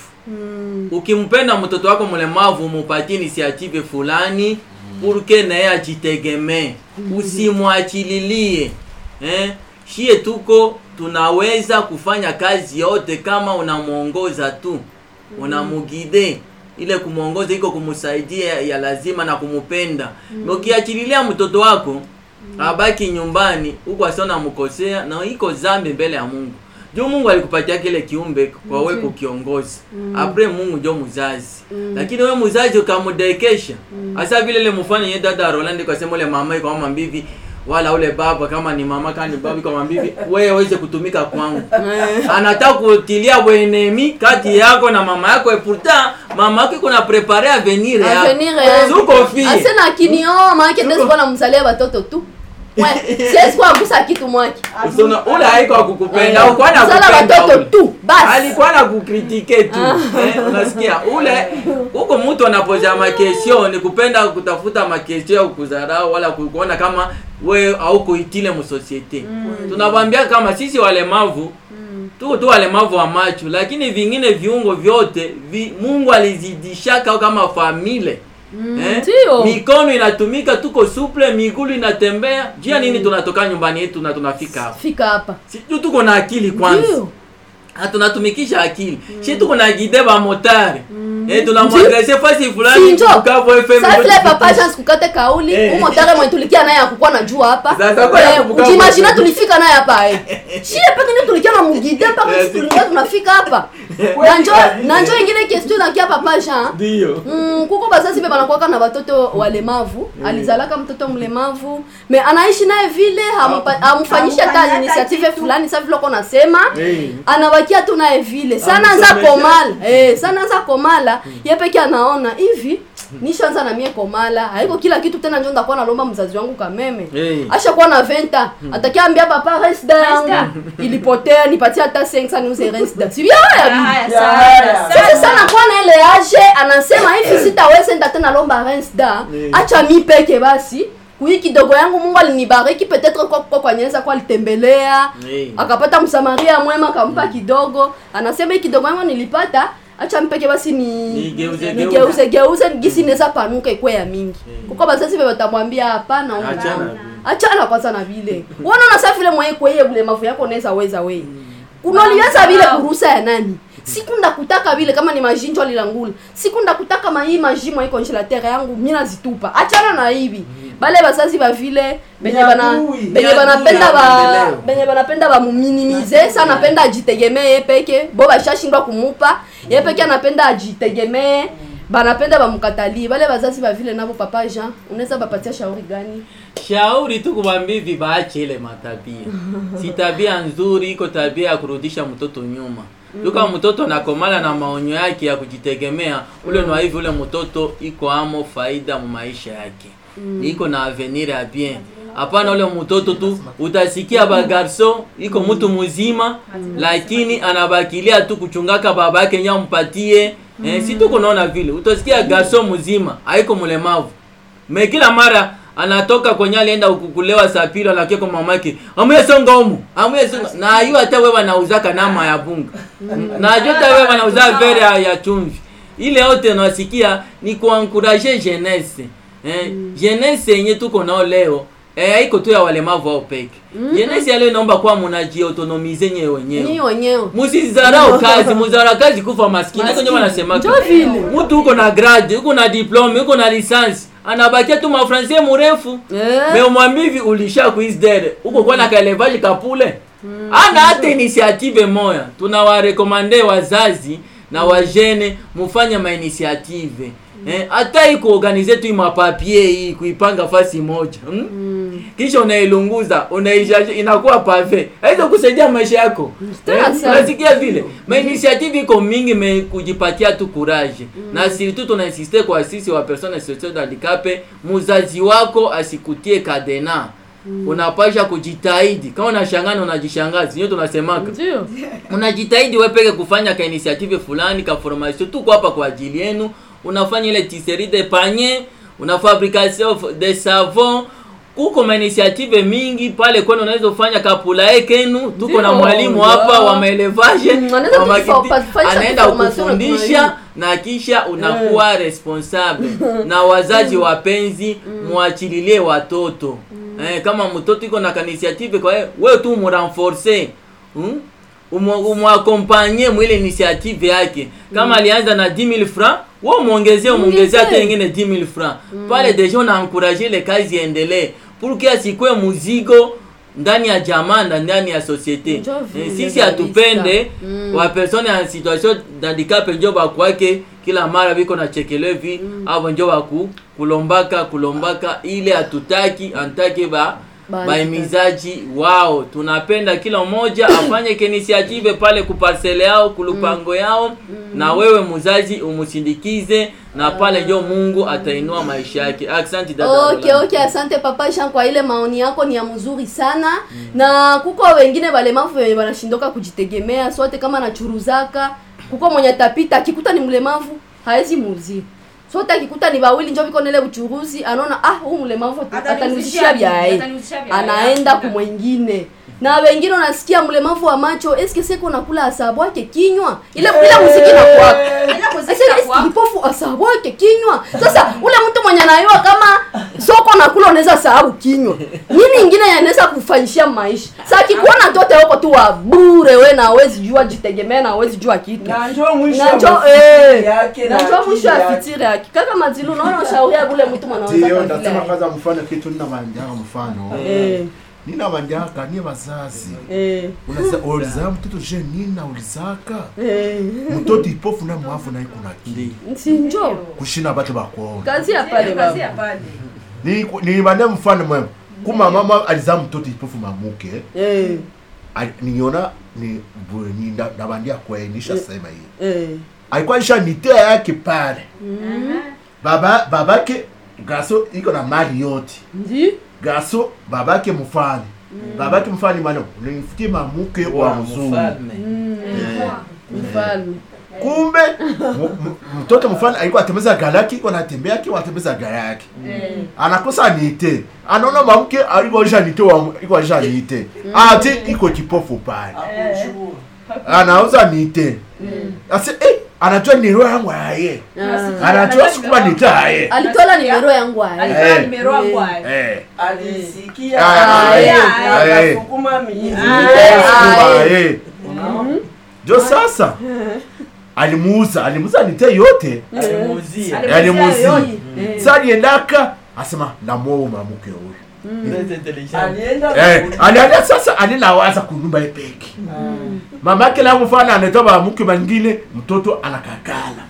ukimpenda mtoto wako mlemavu mupatie initiative fulani purke naye ajitegemee usimwachililie eh? shie tuko tunaweza kufanya kazi yote kama unamwongoza tu unamugide ile kumwongoza iko kumsaidia ya lazima na kumupenda mm. ukiachililia mtoto wako abaki nyumbani huko asiona mkosea na iko zambi mbele ya mungu juu mungu alikupatia kile kiumbe kwa we kukiongoza apre mungu njo mzazi lakini we mzazi ukamudekesha hasa vile ile mfano ye dada rolandi kasema ule mama iko mama mbivi wala ule baba kama ni mama kama ni baba iko mama mbivi wewe weze kutumika kwangu anataka kutilia bwenemi kati yako na mama yako et pourtant mama yako iko na prepare avenir yako avenir yangu. Zuko fie. asena kinio maake Zuko- tezikuwa namzalia batoto tu We, siwezi kuwa gusa kitu mwake Usiona, ule haiko akukupenda Eh, alikuwa zala anakupenda watoto ule. tu basi alikuwa na kukritike tu eh, unasikia ule huko mtu anapoza makesio ni kupenda kutafuta makesio ya kukudharau wala ku- kuona kama we au kuitile musosiete tunawambia kama sisi walemavu tuko tu walemavu wa macho lakini vingine viungo vyote vi, mungu alizidishaka kama famile Eh? Ndio. mikono inatumika tuko suple migulu inatembea jia nini tunatoka nyumbani yetu na tunafika hapa fika hapa sijui tuko na akili kwanza Ndio. Ah, tunatumikisha akili shi tuko na gide ba motari eh tunamwadrese fasi fulani Sinjo. Bukavu FM Sasa vile ndio papa tupitishe. chance kukate kauli Eh. umotare mwe tulikia naye akukuwa najua hapa Sasa kwa ya Eh, kubuka ujimagine hapo. tulifika naye hapa eh shie peke ndio tulikia na mugide mpaka Eh, sisi tulikuwa tunafika hapa na njo na njo ingine question nakia papa Jean ndio Mm, kuko bazazi be banakuwaka na batoto walemavu alizalaka mtoto mlemavu me anaishi naye vile hamupa- hamfanyishi hata Hamfanyi hata initiative kitu. fulani sa vile uko nasema Eh. anabakia tu naye vile sana anza Hamsomesha. komala eh, sana anza komala ye peke anaona hivi nishaanza na mie komala haiko kila kitu tena njo ndakuwa nalomba mzazi wangu kameme Eh. ashakuwa na venta atakiambia papa resda yangu ilipotea nipatie hata 5 niuze resda si bien Haya, Ya, sana, ya. sasa sana. sana kwa na ile age anasema hivi sitaweza enda tena lomba rensda Eh. acha mi peke basi kuhii kidogo yangu mungu alinibariki petetre kwa kwa kwanyeza kwa alitembelea Eh. akapata msamaria mwema akampa kidogo anasema hii kidogo yangu nilipata acha mpeke basi ni Nigeuze, nigeuze geuze gisi neza panuka ikwe ya mingi kuko bazazi be batamwambia hapana huyu Achana mama. vile. achana kwanza na vile uona nasa vile mwenye kweye ulemavu yako unaweza weza we unoliweza vile kurusa ya nani siku ndakutaka vile kama ni majinjo alilangula siku ndakutaka mahii maji mwa congelateur yangu mi nazitupa achana na hivi bale bazazi ba vile benye bana Nyadui. benye Nyadui banapenda ya ba maendeleo. benye banapenda bamuminimize sa anapenda ajitegemee ye peke bo bashashindwa kumupa ye peke anapenda ajitegemee banapenda bamukatalie bale bazazi ba vile nabo papa Jean unaweza bapatia shauri gani shauri tu kuwambia hivi baache ile matabia si tabia nzuri iko tabia ya kurudisha mtoto nyuma tuka mtoto nakomala na maonyo yake ya kujitegemea ule nwa hivi ule mtoto iko amo faida mu maisha yake iko na avenir ya bien hapana ule mtoto tu utasikia bagarso iko mtu mzima lakini anabakilia tu kuchungaka baba yake nya mpatie eh, si tuko naona vile utasikia garso mzima haiko mlemavu me kila mara anatoka kwenye alienda kukulewa sapiro anakia kwa mamake amuye songa umu amuye songa na ayu hata wewe anauzaka nama ya bunga na ajua hata wewe anauza vere ya, ya chumvi ile yote nasikia ni kuankuraje jeunesse eh, jeunesse yenye tuko nao leo eh, haiko tu ya walemavu au peke jeunesse ya leo inaomba kuwa mnajiautonomize nyewe wenyewe ni wenyewe musizarau kazi muzarau kazi kufa maskini Maskini. ndio wanasemaka Ndio vile. mtu uko na grade uko na diplome uko na lisansi anabakia tu mafransie mrefu Eh. me umwambie hivi ulisha kuisdere uko kwa na kaelevage kapule ana hata initiative moya tunawarekomande wazazi na wajene mufanye mainitiative eh, hata hii kuorganize tu mapapie hii kuipanga fasi moja hmm? kisha unailunguza unaishaje inakuwa pave haizo kusaidia maisha yako Tena Eh, sana. unasikia vile ma initiative iko mingi me kujipatia tu courage na surtout tunainsiste kwa sisi wa personnes sociales handicapé muzazi wako asikutie kadena unapasha kujitahidi kama unashangana unajishangazi ndio tunasemaka ndio unajitahidi wewe peke kufanya ka initiative fulani ka formation tuko hapa kwa ajili yenu unafanya ile tisserie de panier una fabrication de savon kuko ma initiative mingi pale kwani unaweza kufanya kapulae kenu tuko na Ndio, mwalimu ya. hapa wa maelevage Mm, anaweza wa kutufa- makiti- kufanyisha anaenda formation na kufundisha na kisha unakuwa responsable na wazazi wapenzi muachililie watoto eh, kama mtoto iko na kanisiative kwa hiyo wewe tu murenforce hmm? umwakompanye mwile initiative yake kama alianza na 10000 francs wewe muongezee umuongezee hata Muongezee. ingine 10000 francs pale deja unaencourage ile kazi iendelee pour que asikwe muzigo ndani ya jamaa na ndani ya societe Njo vile eh, sisi kabisa. hatupende Mm. wa persone en situation d'handicap njo bakwake kila mara biko na chekelevi mm. avo njo baku kulombaka kulombaka ile hatutaki antake ba Ba- baimizaji wao tunapenda kila mmoja afanye kinisiative pale kuparsele yao kulupango yao na wewe muzazi umusindikize na pale njo mungu atainua maisha yake aksanti dada okay Rolanda. okay asante papa Jean kwa ile maoni yako ni ya mzuri sana na kuko wengine walemavu wenye wanashindoka kujitegemea sote kama nachuruzaka kuko mwenye atapita akikuta ni mlemavu haezi muuzia sote akikuta ni wawili njo viko nele uchuruzi anaona ah huu mlemavu Atanihusishia atanihusishia vya- vyae atanihusishia vya- anaenda ya- kumwengine na wengine unasikia mlemavu wa macho eske seko nakula asabu wake kinywa ile ile muziki na kwaka Ile muziki Ese- na ese kwa- kipofu asabu wake kinywa sasa ule mtu mwenye anayua kama soko nakula unaweza sababu kinywa nini ingine yanaweza kufanyishia maisha sa kikuona tote huko tu wa bure we na hawezi jua jitegemea na hawezi jua kitu na njoo mwisho na wa njo mafitiri eh, yake na na njo akili mwisho ya yake. fitiri yake kaka mazilu unaona ushauri ya ule mtu ndiyo mwanaweza ndasema kwanza mfano kitu ninabanjaka mfano eh ninabanjaka ni bazazi eh unaza ulizaa mtoto je nini naulizaka eh mtoto ipofu na mwavu naye kuna Ndi. kili si njo kushina bato bakuona kazi ya pale Kazi ya baba pale. Ni- nilibane mfano mwema kuma mama alizaa mtoto ipofu mamuke eh ali- niona ni bu- ni nda- nabandia kuainisha sema hiyo eh alikuwa isha nitea yake pale baba babake gaso iko na mali yote ndi gaso babake mfani babake mfani mano nimfutie mamuke wa Wa mzungu mfalme. mfalme kumbe mu- mu- mtoto mfano alikuwa atembeza gari yake iko anatembea akiwa anatembeza gari yake anakosa nite anaona mamke alikuwa nite wa iko alisha nite ati iko kipofu pale anauza nite ase eh anajua ni roho yangu aye anajua sikuwa nite aye alitola nimero yangu aye Eh. nimero yangu aye. eh alisikia Ah, aye, ah, aye. akasukuma mizi aye jo sasa alimuuza alimuuza nite yote alimuuzia alimuuzia sa aliendaka asema namwoa mamuke huyu Très intelligent. alienda Eh, alienda sasa alinawaza kunyumba epeki mama yake na mfano anatoa mamuke mangine mtoto anakakala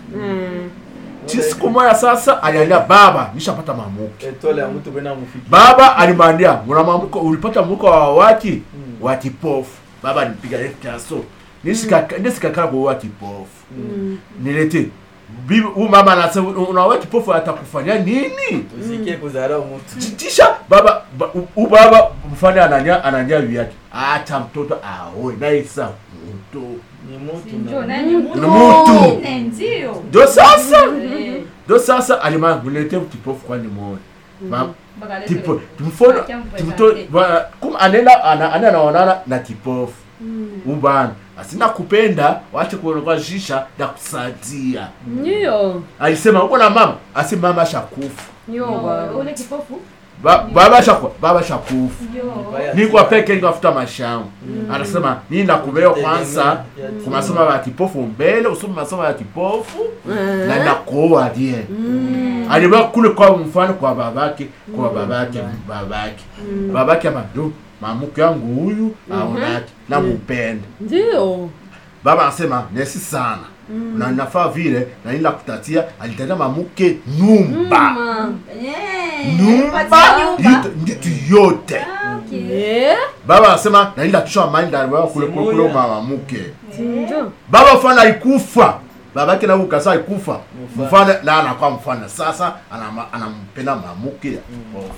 chi siku moja sasa aliambia baba nishapata mamuke Etole ya mtu kwenda mufiki. baba alimwambia muna mamuko ulipata mamuko wa waki wa kipofu baba alipiga rektaso nisikakala kwa wa kipofu nilete bibi huyu mama anasema unawa kipofu atakufanya nini Usikie kudharau mtu. tisha baba ba- u- u baba mfanye ananya ananya viatu acha mtoto aoe naye sa mtu Ni mtu Ndio, na- naye ni mtu. ni mtu Ne, ndio. ndo sasa Eh, ndo sasa alima mulete kipofu kwani muone Ma- mpaka leo tipo vile. mfono Acha mpresente. timto ba- kum anenda ana ana anaonana na kipofu ubana asina kupenda wache kuonekana shisha na kusadia ndio alisema uko na mama asi mama shakufa ndio Yo, baba. ule kipofu ba, baba shakufa baba shakufa Yo. Mbaya niko sana. peke nikafuta mashamu anasema nii nakubea kwanza ku masomo ya kipofu mbele usome masomo ya kipofu na nakuoa die aliba kule kwa mfano kwa babake kwa babake babake babake ama ndo mamuke yangu huyu aonake namupenda ndio baba anasema nesi sana na nafaa vile na nila kutatia alitatia mamuke nyumba Eh, nyumba alipatia nyumba. nditu- nditu yote Ah, okay. Eh, baba anasema na nila tusha maindi aliwa kule kule kule Simuya. mamamuke ndio baba mfano alikufa babake na ukasa alikufa mfano na anakuwa mfano sasa anama- anampenda mamuke ya kipofu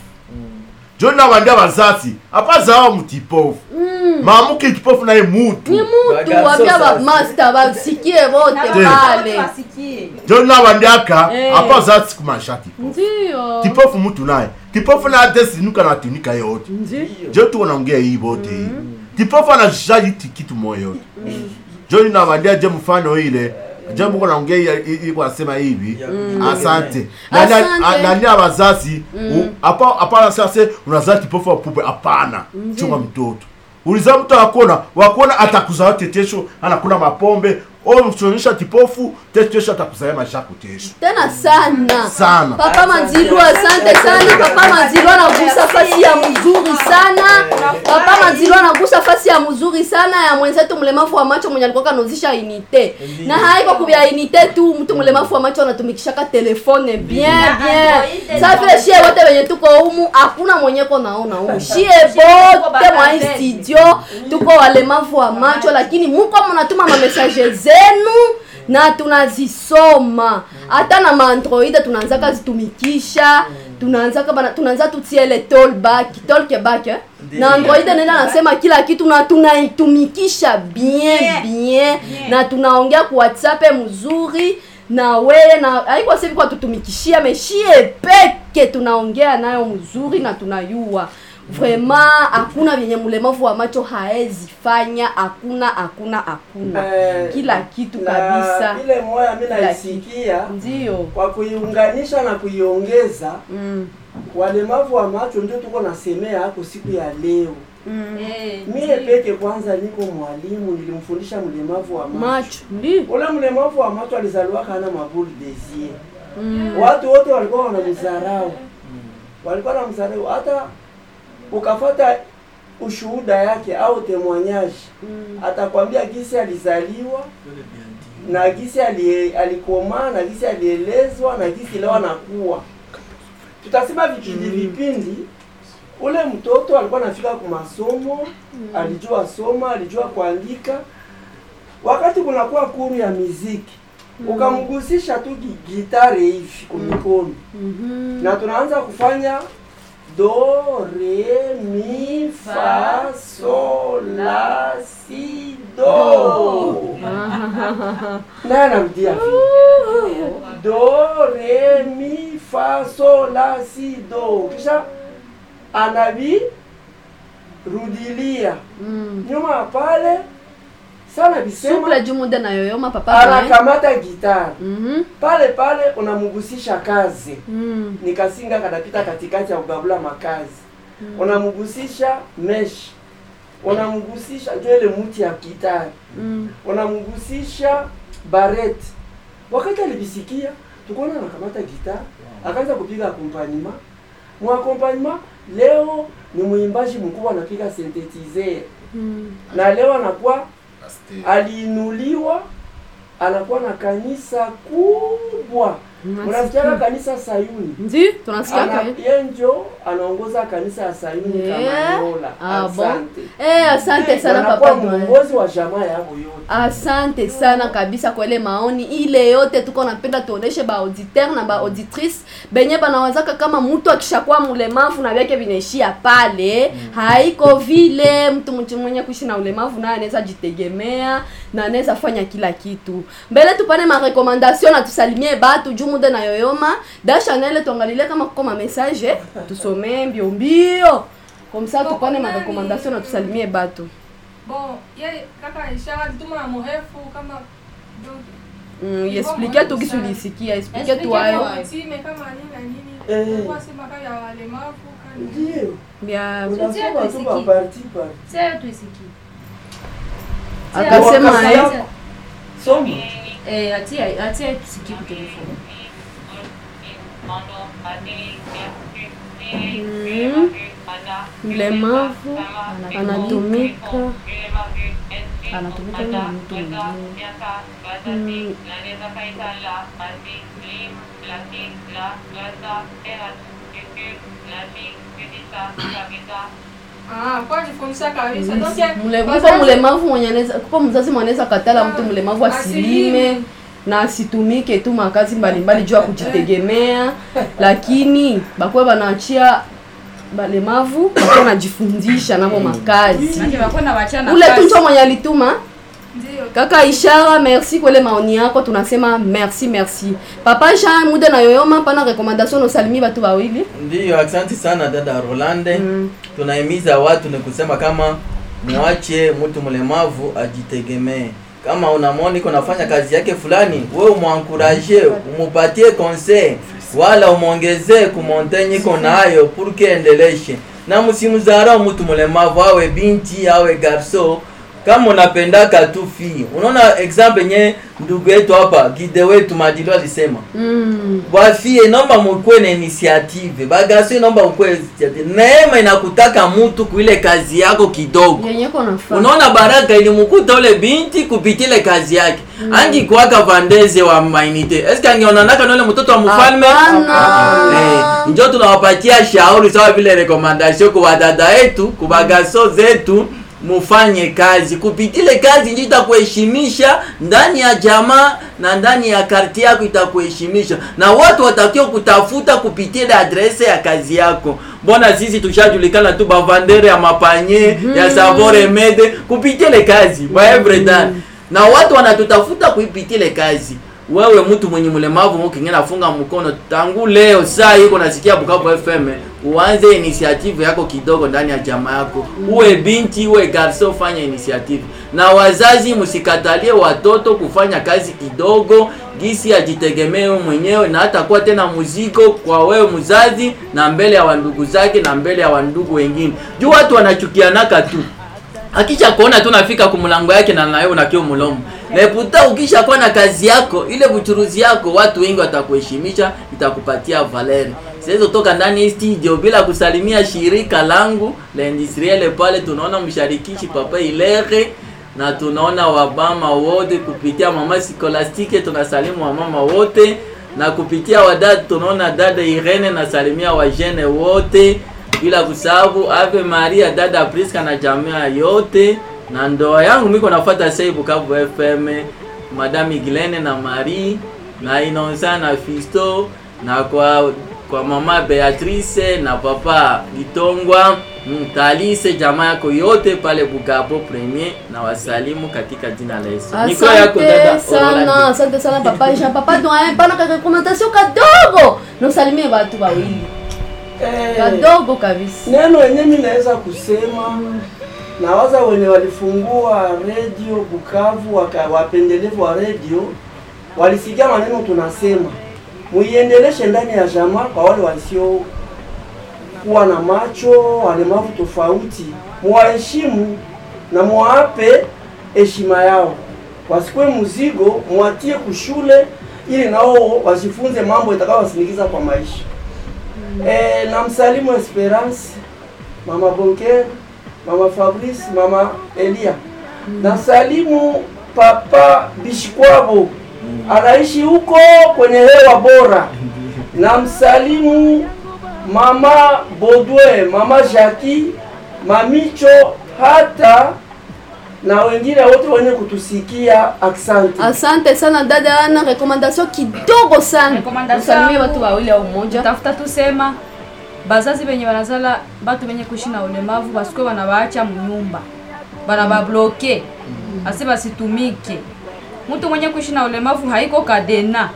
joni nawandia wazazi apazao mtipofu mamuke kipofu naye mutu ni mutu Bagaso wambia sasa. bamaster basikie vote Na Tena. watu pale wasikie. joni nawandiaka Eh. apazazi kumasha kipofu ndio kipofu mutu naye kipofu naye atesinuka natunika yote ndio jo tuko naongea hii bote hii kipofu anashisha iti kitu moyo yote joni nawandia je mfano ile je mko naongea hii- hii hii kwa nasema hivi Ya- asante Asante. nani ya wazazi u- hapa hapana sasa unazaa kipofu wa pupe hapana chunga mtoto uliza mtu akona wakona atakuzaa tetesho anakula mapombe o msonyesha kipofu tetesho atakuzaa maisha kutesho tena sana sana papa manzilu asante sana papa manzilu anagusa fasi ya mzuri sana papa manzilu anagusa fasi ya mzuri sana ya mwenzetu mlemavu wa macho mwenye alikuwa kanozisha inite na haiko kubya inite tu mtu mlemavu wa macho anatumikishaka telefone bien bien sa vile shie wote wenye tuko humu hakuna mwenyeko naona humu shie bote mwa hii studio tuko walemavu wa macho lakini muko mnatuma mamesaje zenu na tunazisoma hata na maandroid tunaanzaka zitumikisha tunaanzaka bana tunaanza tutiele tolback tolkeback eh? na android nenda nasema kila kitu na tunaitumikisha bien bien na tunaongea ku whatsapp mzuri na weye na haiko sivi kwa tutumikishia meshie peke tunaongea nayo mzuri na tunayua vraiment hakuna vyenye mlemavu wa macho haezi fanya hakuna hakuna hakuna Eh, kila kitu na kabisa ile moya mi Kila naisikia ndio kwa kuiunganisha na kuiongeza mm. walemavu wa macho ndio tuko nasemea hapo siku ya leo Eh, mie peke kwanza niko mwalimu nilimfundisha mlemavu wa macho macho ndio ule mlemavu wa macho alizaliwa kana mabuli desie watu wote walikuwa wanamdharau walikuwa wanamdharau hata ukafata ushuhuda yake au temwanyaji atakwambia gisi alizaliwa na gisi alie- alikomaa na gisi alielezwa na gisi leo anakuwa tutasema vipindi vipindi ule mtoto alikuwa anafika ku masomo alijua soma alijua kuandika wakati kunakuwa kuru ya miziki ukamgusisha tu gi- gitare hivi kumikono na tunaanza kufanya do re mi fa sol la si do naye anarudia vile do re mi fa so la si do kisha anavirudilia Mm. nyuma ya pale sana visema suple juu muda nayoyoma papa Brian. anakamata gitari Mhm. pale pale unamugusisha kazi Mm. nikasinga kanapita katikati ya kugabula makazi unamgusisha mesh unamgusisha ndio ile mti ya gitari Mm. unamgusisha baret wakati alivisikia tukuona anakamata gitari akaanza kupiga akompanyema mwakompanyema leo ni mwimbaji mkubwa anapiga synthetizer Mm. na leo anakuwa aliinuliwa anakuwa na kanisa kubwa unasikiaka kanisa sayuni Ndi tunasikia Ana- kwa yeye njo anaongoza kanisa ya sayuni Yeah. kamanyola Ah, bon. asante Eh, asante sana anakuwa papa Brian. mwongozi wa jamaa yao yote asante sana kabisa kwa ile maoni ile yote tuko napenda tuoneshe ba auditeur na ba auditrice benye banawazaka kama mtu akishakuwa mlemavu na vyake vinaishia pale haiko vile mtu mtu mwenye kuishi na ulemavu naye anaweza jitegemea na anaweza fanya kila kitu mbele tupane marekomandation na tusalimie batu juu muda na yoyoma da chanel tuangalie kama kuko ma message tusomee mbio mbio comme ça tupane marekomandation na tusalimie batu bon ye kaka ishara alituma na mrefu kama donc Mm, iexplike tu kisu ulisikia explike tu Explike hayo tu. time kama nini na nini Eh. kwa sema kama ya walemavu kani ndio vya unasoma tu tusikie. kwa parti parti Sasa tuisikie. akasema Wakati eh, yako- soma Eh, atia atia tusikie kwa telefoni. mm, mlemavu anatumika Anatumika na mtu mwingine. mm, ah kwa jifundisha kabisa donc ye- mle- kuko wazazi- mlemavu mwenye anaweza kuko mzazi mwenye anaweza katala mtu mlemavu asilime Asilime. na asitumike tu makazi mbalimbali juu ya kujitegemea lakini bakuwe banaachia balemavu bakuwe najifundisha navo makazi Maana wakwenda wachana ule tu nafasi. njo mwenye alituma ndio kaka ishara merci kwa ile maoni yako tunasema merci merci papa jean muda na yoyoma pana recommandation usalimie batu wawili ndiyo asante sana dada rolande Mm. tunahimiza watu ni kusema kama mwache mtu mlemavu ajitegemee kama unamwona iko nafanya kazi yake fulani we umwankuraje umupatie conseil wala umwongezee kumontenye iko nayo purke endeleshe na msimzarau mtu mlemavu awe binti awe garso kama unapendaka tu fi unaona example nye ndugu yetu hapa gide wetu madilo alisema Mm. bafie naomba mukwe na initiative bagasi naomba mukwe initiative neema inakutaka mutu kuile kazi yako kidogo yenye ko nafaa unaona baraka ilimkuta ule binti kupitile kazi yake mm. angi kuwaka vandeze wa mainite eske angeonanaka na ule mtoto wa mfalme Hapana. Eh, njo tunawapatia shauri sawa vile rekomandasio kwa wadada yetu kubagaso zetu mufanye kazi kupitile kazi njo itakuheshimisha ndani ya jamaa na ndani ya karti yako itakuheshimisha na watu watakiwa kutafuta kupitile adrese ya kazi yako mbona sisi tushajulikana tu bavandere ya mapanye ya savore mede kupitile kazi ba everyday na watu wanatutafuta kuipitile kazi wewe mtu mwenye mlemavu mukingine nafunga mkono tangu leo saa iko nasikia Bukavu FM uanze initiative yako kidogo ndani ya jamaa yako uwe binti uwe garso fanya initiative na wazazi msikatalie watoto kufanya kazi kidogo gisi ajitegemee mwenyewe na hata kuwa tena mzigo kwa wewe mzazi na mbele ya wandugu zake na mbele ya wandugu wengine juu watu wanachukianaka tu akisha kuona tu nafika kumlango yake na nawe unakio mlomo leputa ukisha kuwa na kazi yako ile buchuruzi yako watu wengi watakuheshimisha itakupatia valeri siwezi toka ndani hii studio bila kusalimia shirika langu la industriele pale tunaona msharikishi papa ilere na tunaona wabama wote kupitia mama sikolastike tunasalimu wamama wote na kupitia wadada tunaona dada Irene nasalimia wajene wote bila kusahau Ave Maria dada Priska na jamii yote na ndoa yangu miko nafuata sasa Bukavu FM Madame Gilene na Marie na Inonsa na Fisto na kwa kwa mama Beatrice na papa Gitongwa mtalise jamaa yako yote pale Bugabo Premier na wasalimu katika jina la Yesu. Niko asante sana asante sana papa jean papa doyen pana ka recommandation kadogo nosalimie watu wawili Eh, kadogo kabisa neno yenye mi naweza kusema nawaza wenye walifungua redio Bukavu waka, wapendelevu wa redio walisikia maneno tunasema, muiendeleshe ndani ya jamaa kwa wale wasio kuwa na macho walemavu tofauti, muwaheshimu na muwape heshima yao, wasikuwe mzigo, muwatie kushule ili nao wasifunze mambo itakayowasindikiza kwa maisha. Eh, na msalimu Esperance, mama Bonker, mama Fabrice, mama Elia. Na salimu papa Bishikwabo anaishi huko kwenye hewa bora. Na msalimu mama Bodwe, mama Jackie, mamicho hata na wengine wote wenye kutusikia, asante. asante sana dada ana recommandation kidogo sana Recommandation usalimie yangu. watu wawili au mmoja tafuta tusema bazazi benye banazala batu benye kuishi na ulemavu basikuwe banabaacha munyumba banababloke asi basitumike mtu mwenye kuishi na ulemavu haiko kadena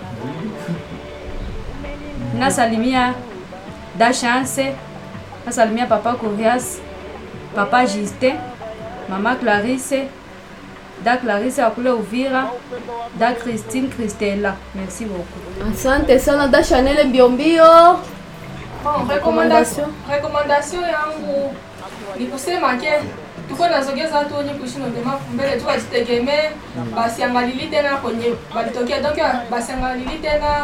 nasalimia da chance nasalimia papa corias papa justin mama clarisse da clarisse akule uvira da christine christela merci beaucoup asante sana da chanel mbiombio Bon, recommandation recommandation yangu ni kusema ke tuko nazogeza watu wenye kuishi na ulemavu mbele tu wajitegemee, basiangalili tena kwenye walitokea, donc basiangalili tena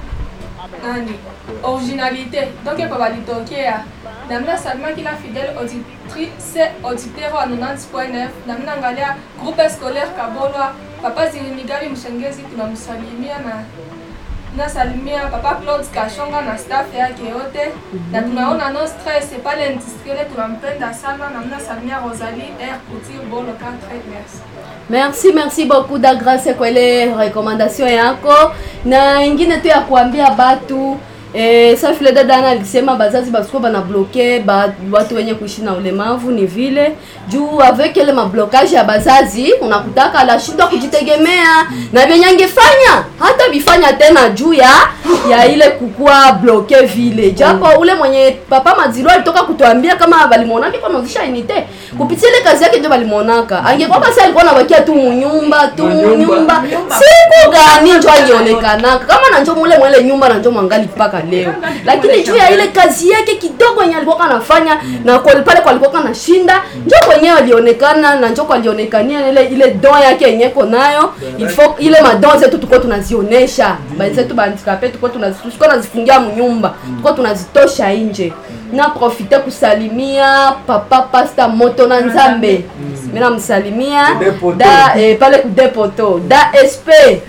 nani originalité donc kwa walitokea namna salima kila fidèle auditrice auditeur wa 90.9 namna angalia groupe scolaire Kabolwa papa Zirinigari Mshengezi tunamsalimia na nasalimia papa Claude Kashonga na staff yake yote na tunaona no stress pale industriele tunampenda sana na mnasalimia Rosalie R Couture Bolo 4 merci merci merci beaucoup da grâce kwa ile recommandation yako na ingine tu ya kuambia batu Eh, sa vile dada ana alisema bazazi basikuwa bana bloke ba, watu wenye kuishi na ulemavu ni vile juu avec ile mablokage ya bazazi unakutaka anashindwa kujitegemea na vyenye angefanya hata vifanya tena juu ya ya ile kukua bloke vile japo ule mwenye papa Maziro alitoka kutuambia kama balimwonaka kwa nauzisha unité kupitia ile kazi yake ndio balimwonaka angekuwa basi alikuwa anabakia tu munyumba tu munyumba siku gani njo alionekanaka kama na njo mule mwele nyumba na njo mwangali mpaka leo lakini juu ya ile kazi yake kidogo yenye alikuwa anafanya na kwa pale kwa alikuwa anashinda njo kwenyewe alionekana na njo kwa alionekania ile ile don yake yenye ko nayo il faut ile madon zetu tuko tunazionesha bazetu bandikape tuko tunazituko nazifungia munyumba tuko tunazitosha nje na profite kusalimia papa pasta moto na nzambe mimi namsalimia Kudepoto. da eh, pale kudepoto da sp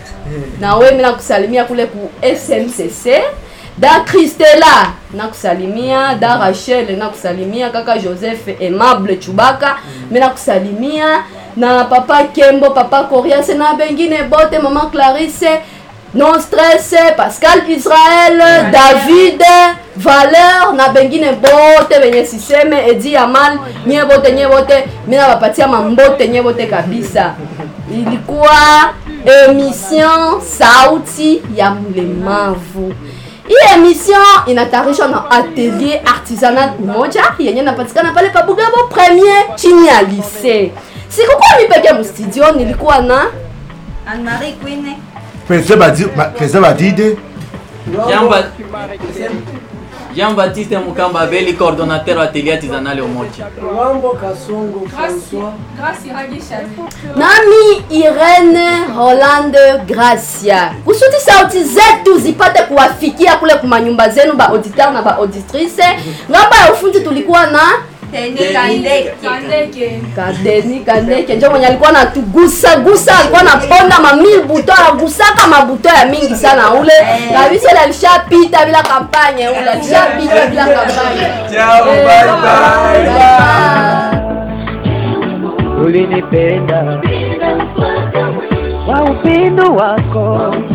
na we mimi nakusalimia kule ku SMCC da Christela nakusalimia da Rachel nakusalimia kaka Joseph Aimable Chubaka mimi nakusalimia na papa Kembo papa Corias na bengine bote mama Clarisse non stress Pascal Israel David Valeur na bengine bote benye siseme Edi Amal nye bote nye bote mimi nawapatia mambote nye bote kabisa ilikuwa emission sauti ya mlemavu hii emission inatayarishwa na atelier artisanat umoja yenye napatikana pale pabugabo premier chini ya lycée sikukuwa mi peke mstudio nilikuwa na Anne-Marie Queen Pese badi ma- pese badide Jean-Ba- Jean-Baptiste Mukamba Beli, coordonnateur wa atelier artisanal Umoja. Mambo Kasongo Grâce François. grâce Iragi Chanel nami Irene Holande Gracia, kusudi sauti zetu zipate kuwafikia kule kumanyumba zenu ba auditeur na ba auditrice. Ngamba ya ufundi tulikuwa na Kandeke Kadeni Kandeke njo mwenye alikuwa anatugusa gusa, alikuwa anaponda mamil buto, anagusaka mabuto ya mingi sana ule kabisa. Ile alishapita bila kampanye, ule alishapita bila kampanye. Ciao, Eh, bye bye. bye. Bye. ulinipenda kwa upendo wako